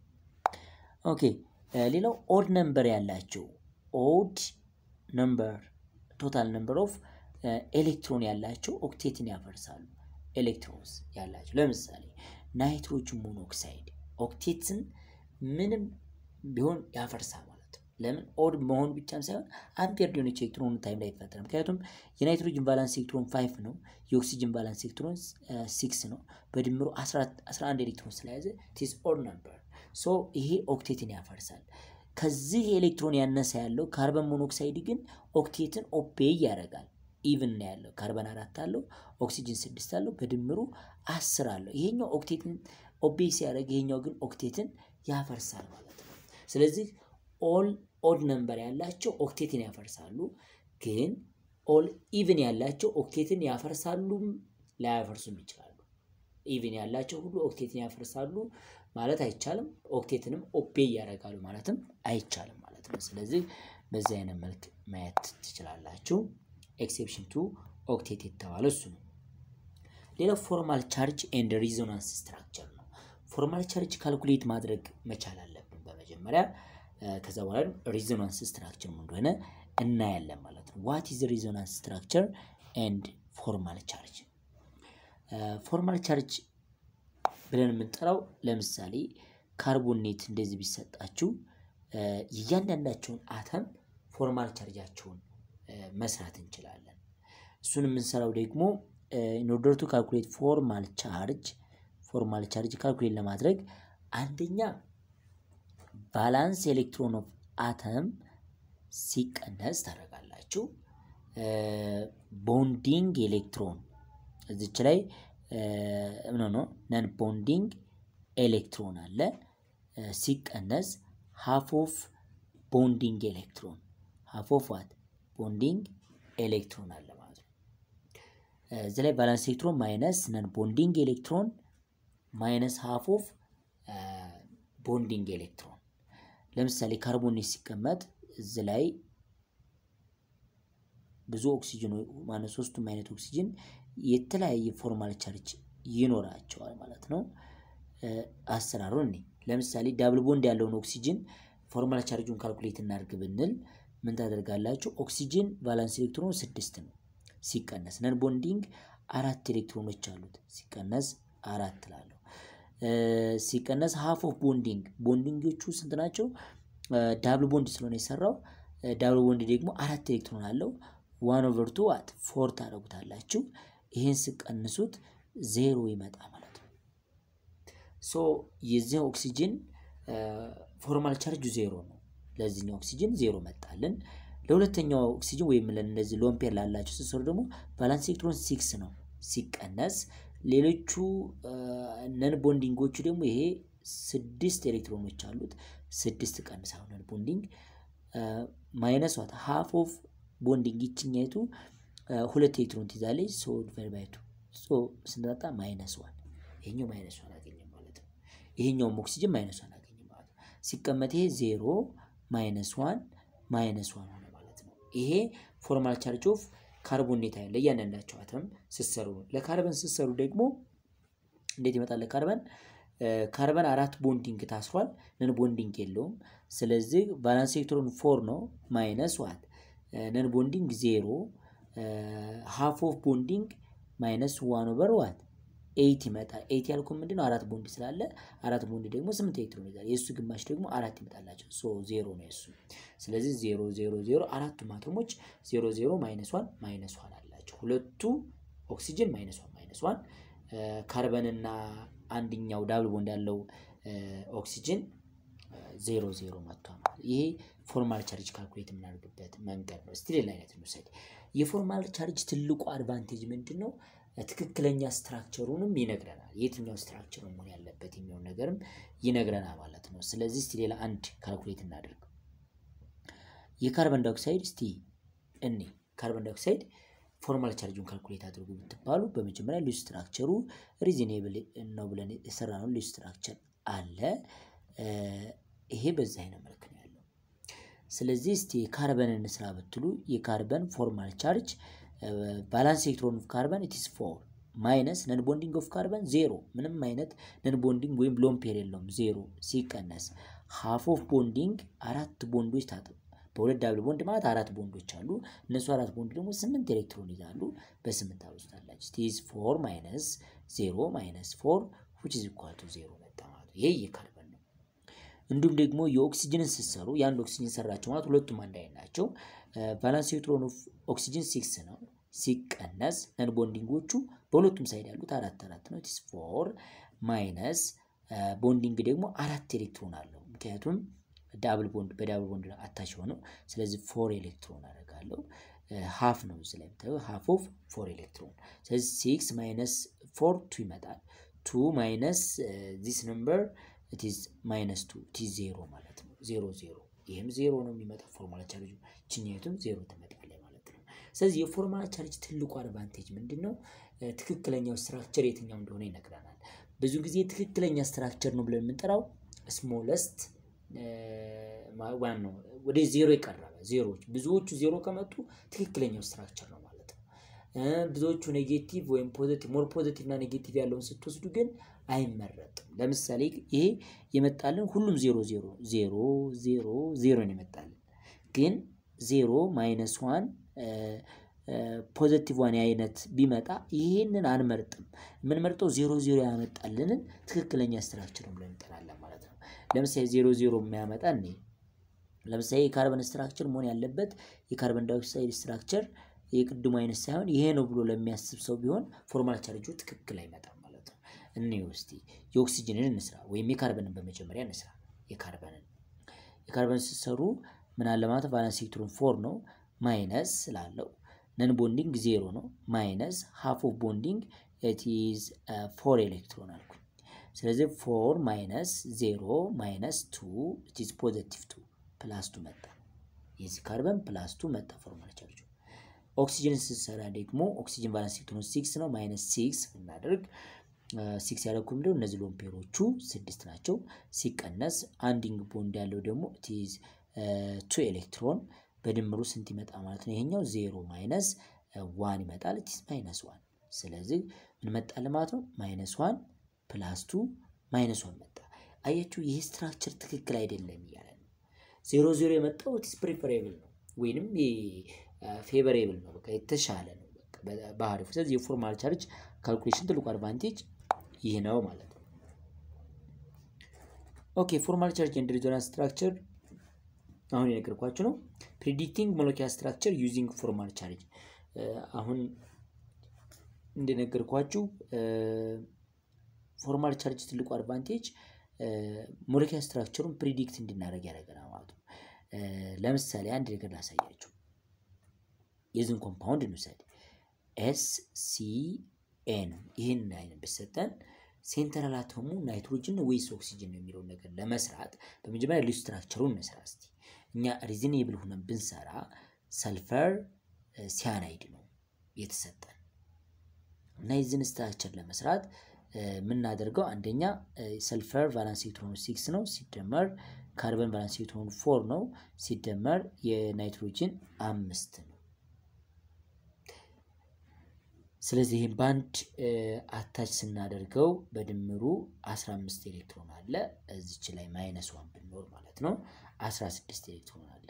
ኦኬ ሌላው ኦድ ነምበር ያላቸው ኦድ ነምበር ቶታል ነምበር ኦፍ ኤሌክትሮን ያላቸው ኦክቴትን ያፈርሳሉ። ኤሌክትሮንስ ያላቸው ለምሳሌ ናይትሮጅን ሞኖክሳይድ ኦክቴትን ምንም ቢሆን ያፈርሳል ማለት ነው። ለምን ኦድ መሆኑ ብቻም ሳይሆን አምፔር ሊሆነች ኤሌክትሮኑ ታይም ላይ ይፈጠራል። ምክንያቱም የናይትሮጅን ባላንስ ኤሌክትሮን ፋይቭ ነው፣ የኦክሲጅን ባላንስ ኤሌክትሮን ሲክስ ነው። በድምሩ 11 ኤሌክትሮን ስለያዘ ቲስ ኦድ ነምበር ሶ ይሄ ኦክቴትን ያፈርሳል። ከዚህ ኤሌክትሮን ያነሰ ያለው ካርበን ሞኖክሳይድ ግን ኦክቴትን ኦፔይ ያደርጋል። ኢቭን ነው ያለው። ካርበን አራት አለው፣ ኦክሲጅን ስድስት አለው፣ በድምሩ አስር አለው። ይሄኛው ኦክቴትን ኦቤይ ሲያደርግ፣ ይሄኛው ግን ኦክቴትን ያፈርሳል ማለት ነው። ስለዚህ ኦል ኦድ ነምበር ያላቸው ኦክቴትን ያፈርሳሉ፣ ግን ኦል ኢቭን ያላቸው ኦክቴትን ያፈርሳሉም ላያፈርሱም ይችላሉ። ኢቭን ያላቸው ሁሉ ኦክቴትን ያፈርሳሉ ማለት አይቻልም። ኦክቴትንም ኦቤይ ያደርጋሉ ማለትም አይቻልም ማለት ነው። ስለዚህ በዚህ አይነት መልክ ማየት ትችላላችሁ። ኤክሴፕሽን ቱ ኦክቴት የተባለው እሱ ነው። ሌላው ፎርማል ቻርጅ ኤንድ ሪዞናንስ ስትራክቸር ነው። ፎርማል ቻርጅ ካልኩሌት ማድረግ መቻል አለብን በመጀመሪያ። ከዛ በኋላ ሪዞናንስ ስትራክቸር እንደሆነ እናያለን ማለት ነው። ዋት ኢዝ ሪዞናንስ ስትራክቸር ኤንድ ፎርማል ቻርጅ? ፎርማል ቻርጅ ብለን የምንጠራው ለምሳሌ ካርቦኔት እንደዚህ ቢሰጣችሁ የእያንዳንዳቸውን አተም ፎርማል ቻርጃቸውን መስራት እንችላለን። እሱን የምንሰራው ደግሞ ኢንኦርደር ቱ ካልኩሌት ፎርማል ቻርጅ ፎርማል ቻርጅ ካልኩሌት ለማድረግ አንደኛ ቫላንስ ኤሌክትሮን ኦፍ አተም ሲቀነስ ታደርጋላችሁ። ቦንዲንግ ኤሌክትሮን እዚች ላይ ኖ ኖ ነን ቦንዲንግ ኤሌክትሮን አለ ሲቀነስ ሃፍ ኦፍ ቦንዲንግ ኤሌክትሮን ሃፍ ኦፍ ዋት ቦንዲንግ ኤሌክትሮን አለ ማለት ነው። እዚህ ላይ ቫላንስ ኤሌክትሮን ማይነስ ነን ቦንዲንግ ኤሌክትሮን ማይነስ ሃፍ ኦፍ ቦንዲንግ ኤሌክትሮን። ለምሳሌ ካርቦን ሲቀመጥ እዚህ ላይ ብዙ ኦክሲጅን ማለት ሶስቱም አይነት ኦክሲጅን የተለያየ ፎርማል ቻርጅ ይኖራቸዋል ማለት ነው። አሰራሩ እኔ ለምሳሌ ዳብል ቦንድ ያለውን ኦክሲጅን ፎርማል ቻርጁን ካልኩሌት እናድርግ ብንል ምን ታደርጋላችሁ? ኦክሲጅን ቫላንስ ኤሌክትሮን ስድስት ነው ሲቀነስ ነን ቦንዲንግ አራት ኤሌክትሮኖች አሉት ሲቀነስ አራት ላለሁ ሲቀነስ ሃፍ ኦፍ ቦንዲንግ ቦንዲንጎቹ ስንት ናቸው? ዳብል ቦንድ ስለሆነ የሰራው ዳብል ቦንድ ደግሞ አራት ኤሌክትሮን አለው። ዋን ኦቨር ቱ ዋት ፎር ታደርጉታላችሁ። ይህን ስቀንሱት ዜሮ ይመጣ ማለት ነው። ሶ የዚህ ኦክሲጅን ፎርማል ቻርጁ ዜሮ ነው። ለዚህኛው ኦክሲጅን ዜሮ መጣልን። ለሁለተኛው ኦክሲጅን ወይም ለእነዚህ ሎምፔር ላላቸው ስትሰሩ ደግሞ ቫላንስ ኤሌክትሮን ሲክስ ነው ሲቀነስ ሌሎቹ ነን ቦንዲንጎቹ ደግሞ ይሄ ስድስት ኤሌክትሮኖች አሉት። ስድስት ቀንስ አሁን ነን ቦንዲንግ ማይነስ ዋት ሃፍ ኦፍ ቦንዲንግ ይችኛይቱ ሁለት ኤሌክትሮን ትይዛለች። ሶ ዲቫይድ ባይ ቱ ሶ ስንመጣ ማይነስ ዋን ይሄኛው ማይነስ ዋን አገኘ ማለት ነው። ይሄኛውም ኦክሲጅን ማይነስ ዋን አገኘ ማለት ነው። ሲቀመጥ ይሄ ዜሮ ማይነስ ዋን ማይነስ ዋን ሆነ ማለት ነው። ይሄ ፎርማል ቻርጅ ኦፍ ካርቦኔት ያለ እያንዳንዳቸው አተም ስሰሩ ነው። ለካርበን ስሰሩ ደግሞ እንዴት ይመጣል? ለካርበን ካርበን አራት ቦንዲንግ ታስሯል፣ ነን ቦንዲንግ የለውም። ስለዚህ ቫላንስ ኤሌክትሮን ፎር ነው ማይነስ ዋት ነን ቦንዲንግ ዜሮ ሃፍ ኦፍ ቦንዲንግ ማይነስ ዋን ኦቨር ዋት ኤይት ይመጣል። ኤይት ያልኩ ምንድን ነው? አራት ቦንድ ስላለ አራት ቦንድ ደግሞ ስምንት ኤሌክትሮን ይዛል። የእሱ ግማሽ ደግሞ አራት ይመጣላቸው። ሶ ዜሮ ነው የእሱ። ስለዚህ ዜሮ ዜሮ ዜሮ አራቱም አቶሞች ዜሮ ዜሮ ማይነስ ዋን ማይነስ ዋን አላቸው። ሁለቱ ኦክሲጅን ማይነስ ዋን ማይነስ ዋን ካርበንና አንድኛው ዳብል ቦንድ ያለው ኦክሲጅን ዜሮ ዜሮ መጥቷል። ይሄ ፎርማል ቻርጅ ካልኩሌት የምናደርግበት መንገድ ነው። እስቲ ሌላ አይነት እንውሰድ። የፎርማል ቻርጅ ትልቁ አድቫንቴጅ ምንድን ነው? ትክክለኛ ስትራክቸሩንም ይነግረናል። የትኛው ስትራክቸር መሆን ያለበት የሚሆን ነገርም ይነግረናል ማለት ነው። ስለዚህ እስቲ ሌላ አንድ ካልኩሌት እናደርግ። የካርበን ዳይኦክሳይድ እስቲ እኔ ካርበን ዳይኦክሳይድ ፎርማል ቻርጁን ካልኩሌት አድርጉ ብትባሉ በመጀመሪያ ሊው ስትራክቸሩ ሪዝኔብል ነው ብለን የሰራነው ሊው ስትራክቸር አለ። ይሄ በዛ አይነት መልክ ነው ያለው። ስለዚህ እስቲ የካርበንን ስራ ብትሉ የካርበን ፎርማል ቻርጅ ባላንስ ኤሌክትሮን ኦፍ ካርበን ኢትስ ፎር ማይነስ ነን ቦንዲንግ ኦፍ ካርበን ዜሮ፣ ምንም አይነት ነን ቦንዲንግ ወይም ሎን ፔር የለውም ዜሮ። ሲቀነስ ሃፍ ኦፍ ቦንዲንግ አራት ቦንዶች ታጥ በሁለት ዳብል ቦንድ ማለት አራት ቦንዶች አሉ። እነሱ አራት ቦንድ ደግሞ ስምንት ኤሌክትሮን ይዛሉ። በስምንት አብዝታላችሁ ስቲዝ ፎር ማይነስ ዜሮ ማይነስ ፎር ዊች ኢዝ ኢኳል ቱ ዜሮ መጣ ማለት ነው። ይሄ የካርበን ነው። እንዲሁም ደግሞ የኦክሲጅንን ስትሰሩ የአንድ ኦክሲጅን ሰራቸው ማለት ሁለቱም አንድ አይነት ናቸው። ቫላንስ ኤሌክትሮን ኦፍ ኦክሲጅን ሲክስ ነው ሲቀነስ ነን ቦንዲንጎቹ በሁለቱም ሳይድ ያሉት አራት አራት ነው። ኢትስ ፎር ማይነስ ቦንዲንግ ደግሞ አራት ኤሌክትሮን አለው። ምክንያቱም ዳብል ቦንድ በዳብል ቦንድ አታች ሆነው ስለዚህ ፎር ኤሌክትሮን አደርጋለሁ። ሀፍ ነው እዚህ ላይ የምታየው ሀፍ ኦፍ ፎር ኤሌክትሮን። ስለዚህ ሲክስ ማይነስ ፎር ቱ ይመጣል። ቱ ማይነስ ዚስ ነምበር ኢትዝ ማይነስ ቱ ኢትዝ ዜሮ ማለት ነው። ዜሮ ዜሮ ይህም ዜሮ ነው የሚመጣው ፎርማል ቻርጁ ችኛቱም ዜሮ ትመጣለች ማለት ነው። ስለዚህ የፎርማል ቻርጅ ትልቁ አድቫንቴጅ ምንድን ነው? ትክክለኛው ስትራክቸር የትኛው እንደሆነ ይነግረናል። ብዙ ጊዜ ትክክለኛ ስትራክቸር ነው ብለን የምንጠራው ስሞለስት ዋን ነው ወደ ዜሮ የቀረበ ዜሮዎች ብዙዎቹ ዜሮ ከመጡ ትክክለኛው ስትራክቸር ነው ማለት ነው። ብዙዎቹ ኔጌቲቭ ወይም ፖዚቲቭ ሞር ፖዚቲቭ እና ኔጌቲቭ ያለውን ስትወስዱ ግን አይመረጥም። ለምሳሌ ይሄ የመጣልን ሁሉም ዜሮ ዜሮ ዜሮ ዜሮ ዜሮ ነው የመጣልን ግን ዜሮ ማይነስ ዋን ፖዘቲቭ ዋን አይነት ቢመጣ ይህንን አንመርጥም። የምንመርጠው ዜሮ ዜሮ ያመጣልንን ትክክለኛ ስትራክቸር ብለን እንጠራለን ማለት ነው። ለምሳሌ ዜሮ ዜሮ የሚያመጣ እኔ ለምሳሌ የካርበን ስትራክቸር መሆን ያለበት የካርበን ዳይኦክሳይድ ስትራክቸር የቅድሙ አይነት ሳይሆን ይሄ ነው ብሎ ለሚያስብ ሰው ቢሆን ፎርማል ቻርጁ ትክክል አይመጣም ማለት ነው። እኔ ውስጥ የኦክሲጅንን እንስራ ወይም የካርበንን በመጀመሪያ እንስራ። የካርበንን የካርበን ስትሰሩ ምን አለ ማለት ቫለንስ ኤሌክትሮን ፎር ነው ማይነስ ስላለው ነን ቦንዲንግ ዜሮ ነው ማይነስ ሃፍ ኦፍ ቦንዲንግ ኢት ኢዝ ፎር ኤሌክትሮን አልኩኝ። ስለዚህ ፎር ማይነስ ዜሮ ማይነስ ቱ ኢዝ ፖዘቲቭ ቱ ፕላስ ቱ መጣ። የዚህ ካርበን ፕላስ ቱ መጣ ፎርማል ቻርጅ። ኦክሲጅን ስትሰራ ደግሞ ኦክሲጅን ቫለንስ ኤሌክትሮን ሲክስ ነው። ማይነስ ሲክስ ብናደርግ ሲክስ ያደረኩ ምንድነው እነዚህ ሎምፔሮቹ ስድስት ናቸው። ሲቀነስ አንዲንግ ቦንድ ያለው ደግሞ ቲዝ ቱ ኤሌክትሮን በድምሩ ስንት ይመጣ ማለት ነው? ይሄኛው ዜሮ ማይነስ ዋን ይመጣል። ቲዝ ማይነስ ዋን። ስለዚህ ምን መጣል ማለት ነው? ማይነስ ዋን ፕላስ ቱ ማይነስ ዋን መጣ። አያችሁ፣ ይህ ስትራክቸር ትክክል አይደለም እያለ ነው። ዜሮ ዜሮ የመጣው ቲስ ፕሪፈሬብል ነው ወይንም ፌቨሬብል ነው፣ በቃ የተሻለ ነው ባህሪው። ስለዚህ የፎርማል ቻርጅ ካልኩሌሽን ትልቁ አድቫንቴጅ ይህ ነው ማለት ነው። ኦኬ ፎርማል ቻርጅ ኤንድ ሬዞናንስ ስትራክቸር አሁን የነገርኳችሁ ነው። ፕሪዲክቲንግ ሞለኪያ ስትራክቸር ዩዚንግ ፎርማል ቻርጅ አሁን እንደነገርኳችሁ ፎርማል ቻርጅ ትልቁ አድቫንቴጅ ሞለኪያ ስትራክቸሩን ፕሪዲክት እንድናደርግ ያደርገናል ማለት ነው። ለምሳሌ አንድ ነገር ላሳያችሁ። የዝን ኮምፓውንድ እንውሰድ። ኤስ ሲ ኤን ይህን አይነት ብሰጠን ሴንትራል አተሙ ናይትሮጅን ወይስ ኦክሲጅን ነው የሚለውን ነገር ለመስራት በመጀመሪያ ልዩ ስትራክቸሩን እንስራ እስቲ። እኛ ሪዝኔብል ሆነን ብንሰራ ሰልፈር ሲያናይድ ነው የተሰጠን እና የዝን ስትራክቸር ለመስራት የምናደርገው አንደኛ ሰልፈር ቫላንስ ኤሌክትሮኑ ሲክስ ነው ሲደመር ካርበን ቫላንስ ኤሌክትሮኑ ፎር ነው ሲደመር የናይትሮጅን አምስት ነው። ስለዚህ ይህም በአንድ አታች ስናደርገው በድምሩ 15 ኤሌክትሮን አለ። እዚች ላይ ማይነስ ዋን ብንኖር ማለት ነው 16 ኤሌክትሮን አለ።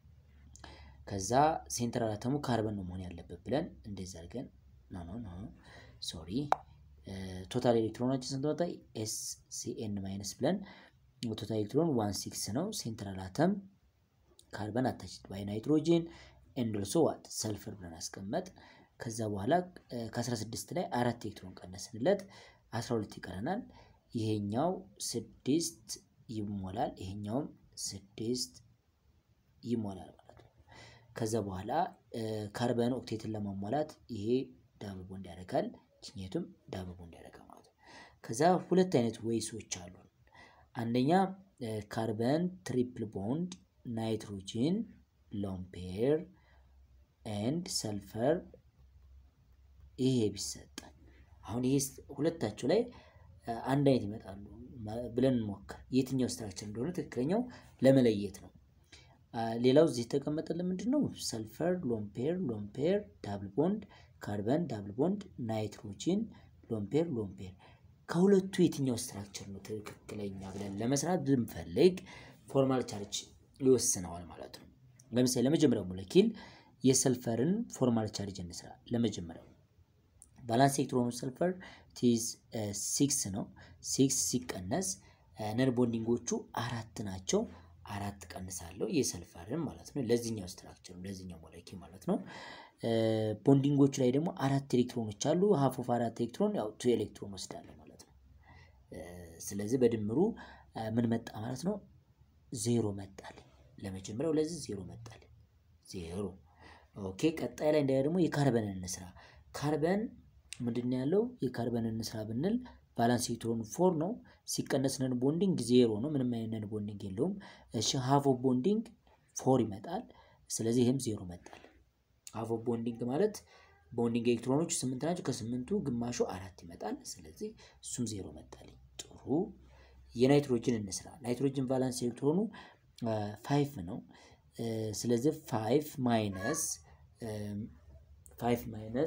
ከዛ ሴንትራል አተሙ ካርበን ነው መሆን ያለበት ብለን እንደዚህ አድርገን ኖ ኖ ኖ ሶሪ ቶታል ኤሌክትሮናችን ስንት ወጣ? ኤስ ሲኤን ማይነስ ብለን ቶታል ኤሌክትሮን ዋን ሲክስ ነው። ሴንትራል አተም ካርበን አታችድ ባይ ናይትሮጂን ኤንድ ኦልሶ ዋት ሰልፈር ብለን አስቀመጥ። ከዛ በኋላ ከ16 ላይ አራት ኤሌክትሮን ቀነስንለት 12 ይቀረናል። ይሄኛው ስድስት ይሞላል፣ ይሄኛውም ስድስት ይሞላል ማለት ነው። ከዛ በኋላ ካርበን ኦክቴትን ለማሟላት ይሄ ዳብል ቦንድ ያደርጋል፣ ችኘቱም ዳብል ቦንድ ያደርጋል ማለት ነው። ከዛ ሁለት አይነት ወይሶች አሉ። አንደኛ ካርበን ትሪፕል ቦንድ ናይትሮጂን ሎምፔር ኤንድ ሰልፈር ይሄ ቢሰጠን አሁን ይሄ ሁለታቸው ላይ አንድ አይነት ይመጣሉ ብለን እንሞክር። የትኛው ስትራክቸር እንደሆነ ትክክለኛው ለመለየት ነው። ሌላው እዚህ የተቀመጠልን ምንድን ነው? ሰልፈር ሎምፔር ሎምፔር ዳብል ቦንድ ካርበን ዳብል ቦንድ ናይትሮጂን ሎምፔር ሎምፔር ከሁለቱ የትኛው ስትራክቸር ነው ትክክለኛ ብለን ለመስራት ብንፈልግ ፎርማል ቻርጅ ይወስነዋል ማለት ነው። ለምሳሌ ለመጀመሪያው ሞለኪል የሰልፈርን ፎርማል ቻርጅ እንስራ። ለመጀመሪያው ባላንስ ኤሌክትሮኑ ሰልፈር ቲዝ ሲክስ ነው። ሲክስ ሲቀነስ ነን ቦንዲንጎቹ አራት ናቸው። አራት ቀንሳለሁ የሰልፈርን ማለት ነው። ለዚህኛው ስትራክቸር ለዚህኛው ሞለኪል ማለት ነው። ቦንዲንጎቹ ላይ ደግሞ አራት ኤሌክትሮኖች አሉ። ሀፍ ኦፍ አራት ኤሌክትሮን ያው ቱ ኤሌክትሮን ወስዳለሁ ማለት ነው። ስለዚህ በድምሩ ምን መጣ ማለት ነው? ዜሮ መጣልኝ። ለመጀመሪያው ለዚህ ዜሮ መጣልኝ። ዜሮ ኦኬ። ቀጣይ ላይ እንዳያ ደግሞ የካርበንን እንስራ። ካርበን ምንድን ነው ያለው? የካርበንን እንስራ ብንል ባላንስ ኤሌክትሮን ፎር ነው። ሲቀነስ ነን ቦንዲንግ ዜሮ ነው። ምንም አይነት ነን ቦንዲንግ የለውም። እሺ ሀፍ ኦፍ ቦንዲንግ ፎር ይመጣል። ስለዚህ ይህም ዜሮ መጣል። ሀፍ ኦፍ ቦንዲንግ ማለት ቦንዲንግ ኤሌክትሮኖቹ ስምንት ናቸው። ከስምንቱ ግማሹ አራት ይመጣል። ስለዚህ እሱም ዜሮ መጣልኝ። ጥሩ የናይትሮጅን እንስራ። ናይትሮጅን ቫላንስ ኤሌክትሮኑ ፋይፍ ነው። ስለዚህ ፋይፍ ማይነስ ፋይፍ ማይነስ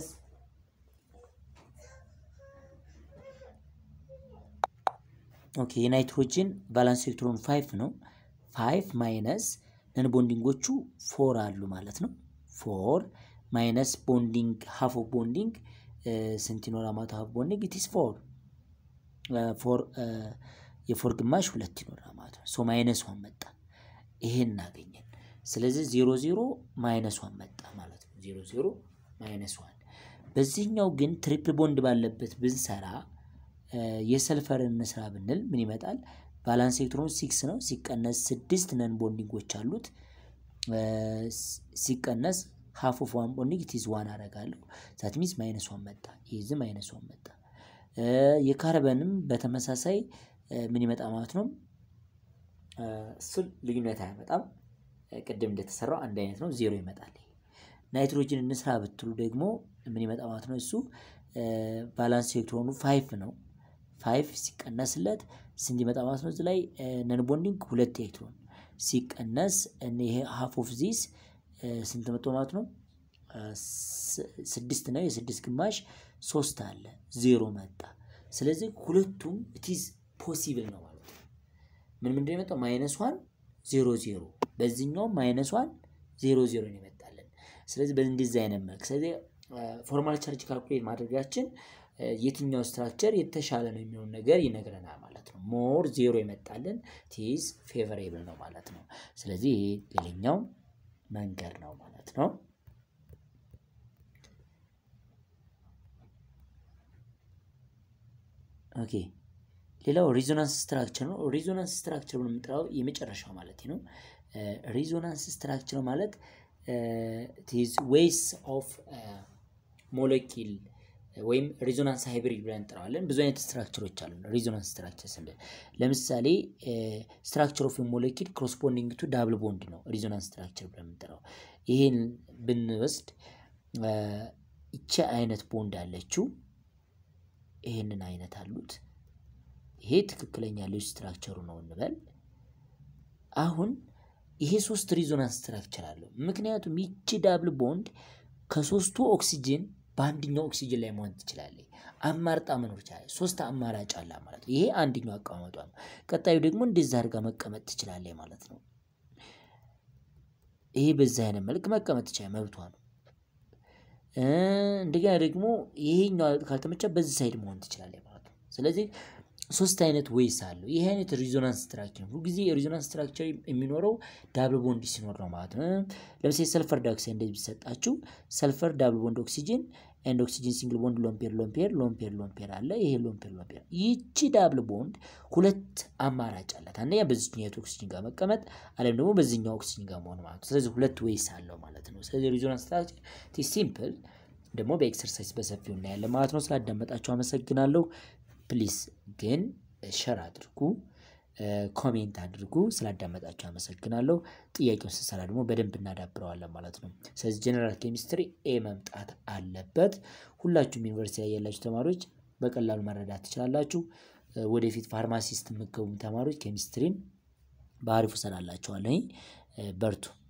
ኦኬ የናይትሮጅን ቫላንስ ኤሌክትሮን ፋይፍ ነው። ፋይፍ ማይነስ ነን ቦንዲንጎቹ ፎር አሉ ማለት ነው። ፎር ማይነስ ቦንዲንግ ሀፍ ኦፍ ቦንዲንግ ስንት ይኖራል ማለት ሀፍ ቦንዲንግ ኢትስ ፎር ፎር የፎር ግማሽ ሁለት ይኖራል ማለት ነው። ሶ ማይነስ ዋን መጣ። ይሄን እናገኘን። ስለዚህ ዜሮ ዜሮ ማይነስ ዋን መጣ ማለት ነው። ዜሮ ዜሮ ማይነስ ዋን። በዚህኛው ግን ትሪፕል ቦንድ ባለበት ብንሰራ የሰልፈርን እንስራ ብንል ምን ይመጣል? ባላንስ ኤሌክትሮን ሲክስ ነው። ሲቀነስ ስድስት ነን ቦንዲንጎች አሉት። ሲቀነስ ሀፍ ኦፍ ዋን ቦንዲንግ ኢትዝ ዋን አደርጋለሁ። ዛት ሚንስ ማይነስ ዋን መጣ። ይዝ ማይነስ ዋን መጣ። የካርበንም በተመሳሳይ ምን ይመጣ ማለት ነው። እሱን ልዩነት አያመጣም። ቅድም እንደተሰራው አንድ አይነት ነው፣ ዜሮ ይመጣል። ናይትሮጅን እንስራ ብትሉ ደግሞ ምን ይመጣ ማለት ነው። እሱ ባላንስ ኤሌክትሮኑ ፋይፍ ነው። ፋይፍ ሲቀነስለት ስንት ይመጣ ማለት ነው። እዚህ ላይ ነን ቦንዲንግ ሁለት ኤሌክትሮን ሲቀነስ ይሄ ሀፍ ኦፍ ዚስ ስንት መጥቶ ማለት ነው። ስድስት ነው። የስድስት ግማሽ ሶስት አለ ዜሮ መጣ። ስለዚህ ሁለቱም ኢትዝ ፖሲብል ነው ማለት ነው። ምን ምንድን የመጣው ማይነስ ዋን ዜሮ ዜሮ፣ በዚህኛውም ማይነስ ዋን ዜሮ ዜሮ ነው ይመጣለን። ስለዚህ በእንደዚህ አይነት መልክ ስለዚህ ፎርማል ቻርጅ ካልኩሌት ማድረጋችን የትኛው ስትራክቸር የተሻለ ነው የሚሆን ነገር ይነግረናል ማለት ነው። ሞር ዜሮ ይመጣልን ቲዝ ፌቨሬብል ነው ማለት ነው። ስለዚህ ይሄ ሌላኛው መንገድ ነው ማለት ነው። ኦኬ ሌላው ሪዞናንስ ስትራክቸር ነው። ሪዞናንስ ስትራክቸር ብሎ የምንጠራው የመጨረሻው ማለት ነው። ሪዞናንስ ስትራክቸር ማለት ቲዝ ዌይስ ኦፍ ሞለኪል ወይም ሪዞናንስ ሃይብሪድ ብለን እንጠራዋለን። ብዙ አይነት ስትራክቸሮች አሉ። ሪዞናንስ ስትራክቸር ስንል ለምሳሌ ስትራክቸር ኦፍ ሞለኪል ኮረስፖንዲንግ ቱ ዳብል ቦንድ ነው ሪዞናንስ ስትራክቸር ብለን የምንጠራው። ይሄን ብንወስድ ይቺ አይነት ቦንድ አለችው፣ ይሄንን አይነት አሉት። ይሄ ትክክለኛ ልጅ ስትራክቸሩ ነው እንበል። አሁን ይሄ ሶስት ሪዞናንስ ስትራክቸር አለው። ምክንያቱም ይቺ ዳብል ቦንድ ከሶስቱ ኦክሲጅን በአንድኛው ኦክሲጅን ላይ መሆን ትችላለች። አማርጣ መኖር ይችላል። ሶስት አማራጭ አለ ማለት ነው። ይሄ አንድኛው አቀማመጧ ነው። ቀጣዩ ደግሞ እንደዛ አድርጋ መቀመጥ ትችላለች ማለት ነው። ይሄ በዛ አይነት መልክ መቀመጥ ትችላል፣ መብቷ ነው። እንደገና ደግሞ ይሄኛው ካልተመቻ በዚህ ሳይድ መሆን ትችላለች ማለት ነው። ስለዚህ ሶስት አይነት ወይስ አለው። ይህ አይነት ሪዞናንስ ስትራክቸር ነው። ሁልጊዜ የሪዞናንስ ስትራክቸር የሚኖረው ዳብል ቦንድ ሲኖር ነው ማለት ነው። ለምሳሌ ሰልፈር ዳይኦክሳይድ እንደዚህ ቢሰጣችሁ ሰልፈር ዳብል ቦንድ ኦክሲጅን ኤንድ ኦክሲጅን ሲንግል ቦንድ ሎምፔር ሎምፔር ሎምፔር ሎምፔር አለ። ይሄ ሎምፔር ሎምፔር ይቺ ዳብል ቦንድ ሁለት አማራጭ አላት። አንደኛ በዚህኛው ኦክሲጅን ጋር መቀመጥ አለም ደግሞ በዚህኛው ኦክሲጅን ጋር መሆን ማለት ነው። ስለዚህ ሁለት ወይስ አለው ማለት ነው። ስለዚህ ሪዞናንስ ስትራክቸር ሲምፕል ደግሞ በኤክሰርሳይዝ በሰፊው እናያለን ማለት ነው። ስላዳመጣችሁ አመሰግናለሁ። ፕሊስ ግን ሸር አድርጉ፣ ኮሜንት አድርጉ። ስላዳመጣችሁ አመሰግናለሁ። ጥያቄውን ስንሰራ ደግሞ በደንብ እናዳብረዋለን ማለት ነው። ስለዚህ ጀነራል ኬሚስትሪ ኤ መምጣት አለበት። ሁላችሁም ዩኒቨርሲቲ ላይ ያላችሁ ተማሪዎች በቀላሉ መረዳት ትችላላችሁ። ወደፊት ፋርማሲስት የምትገቡ ተማሪዎች ኬሚስትሪን በአሪፉ ሰራላችኋለሁ። በርቱ።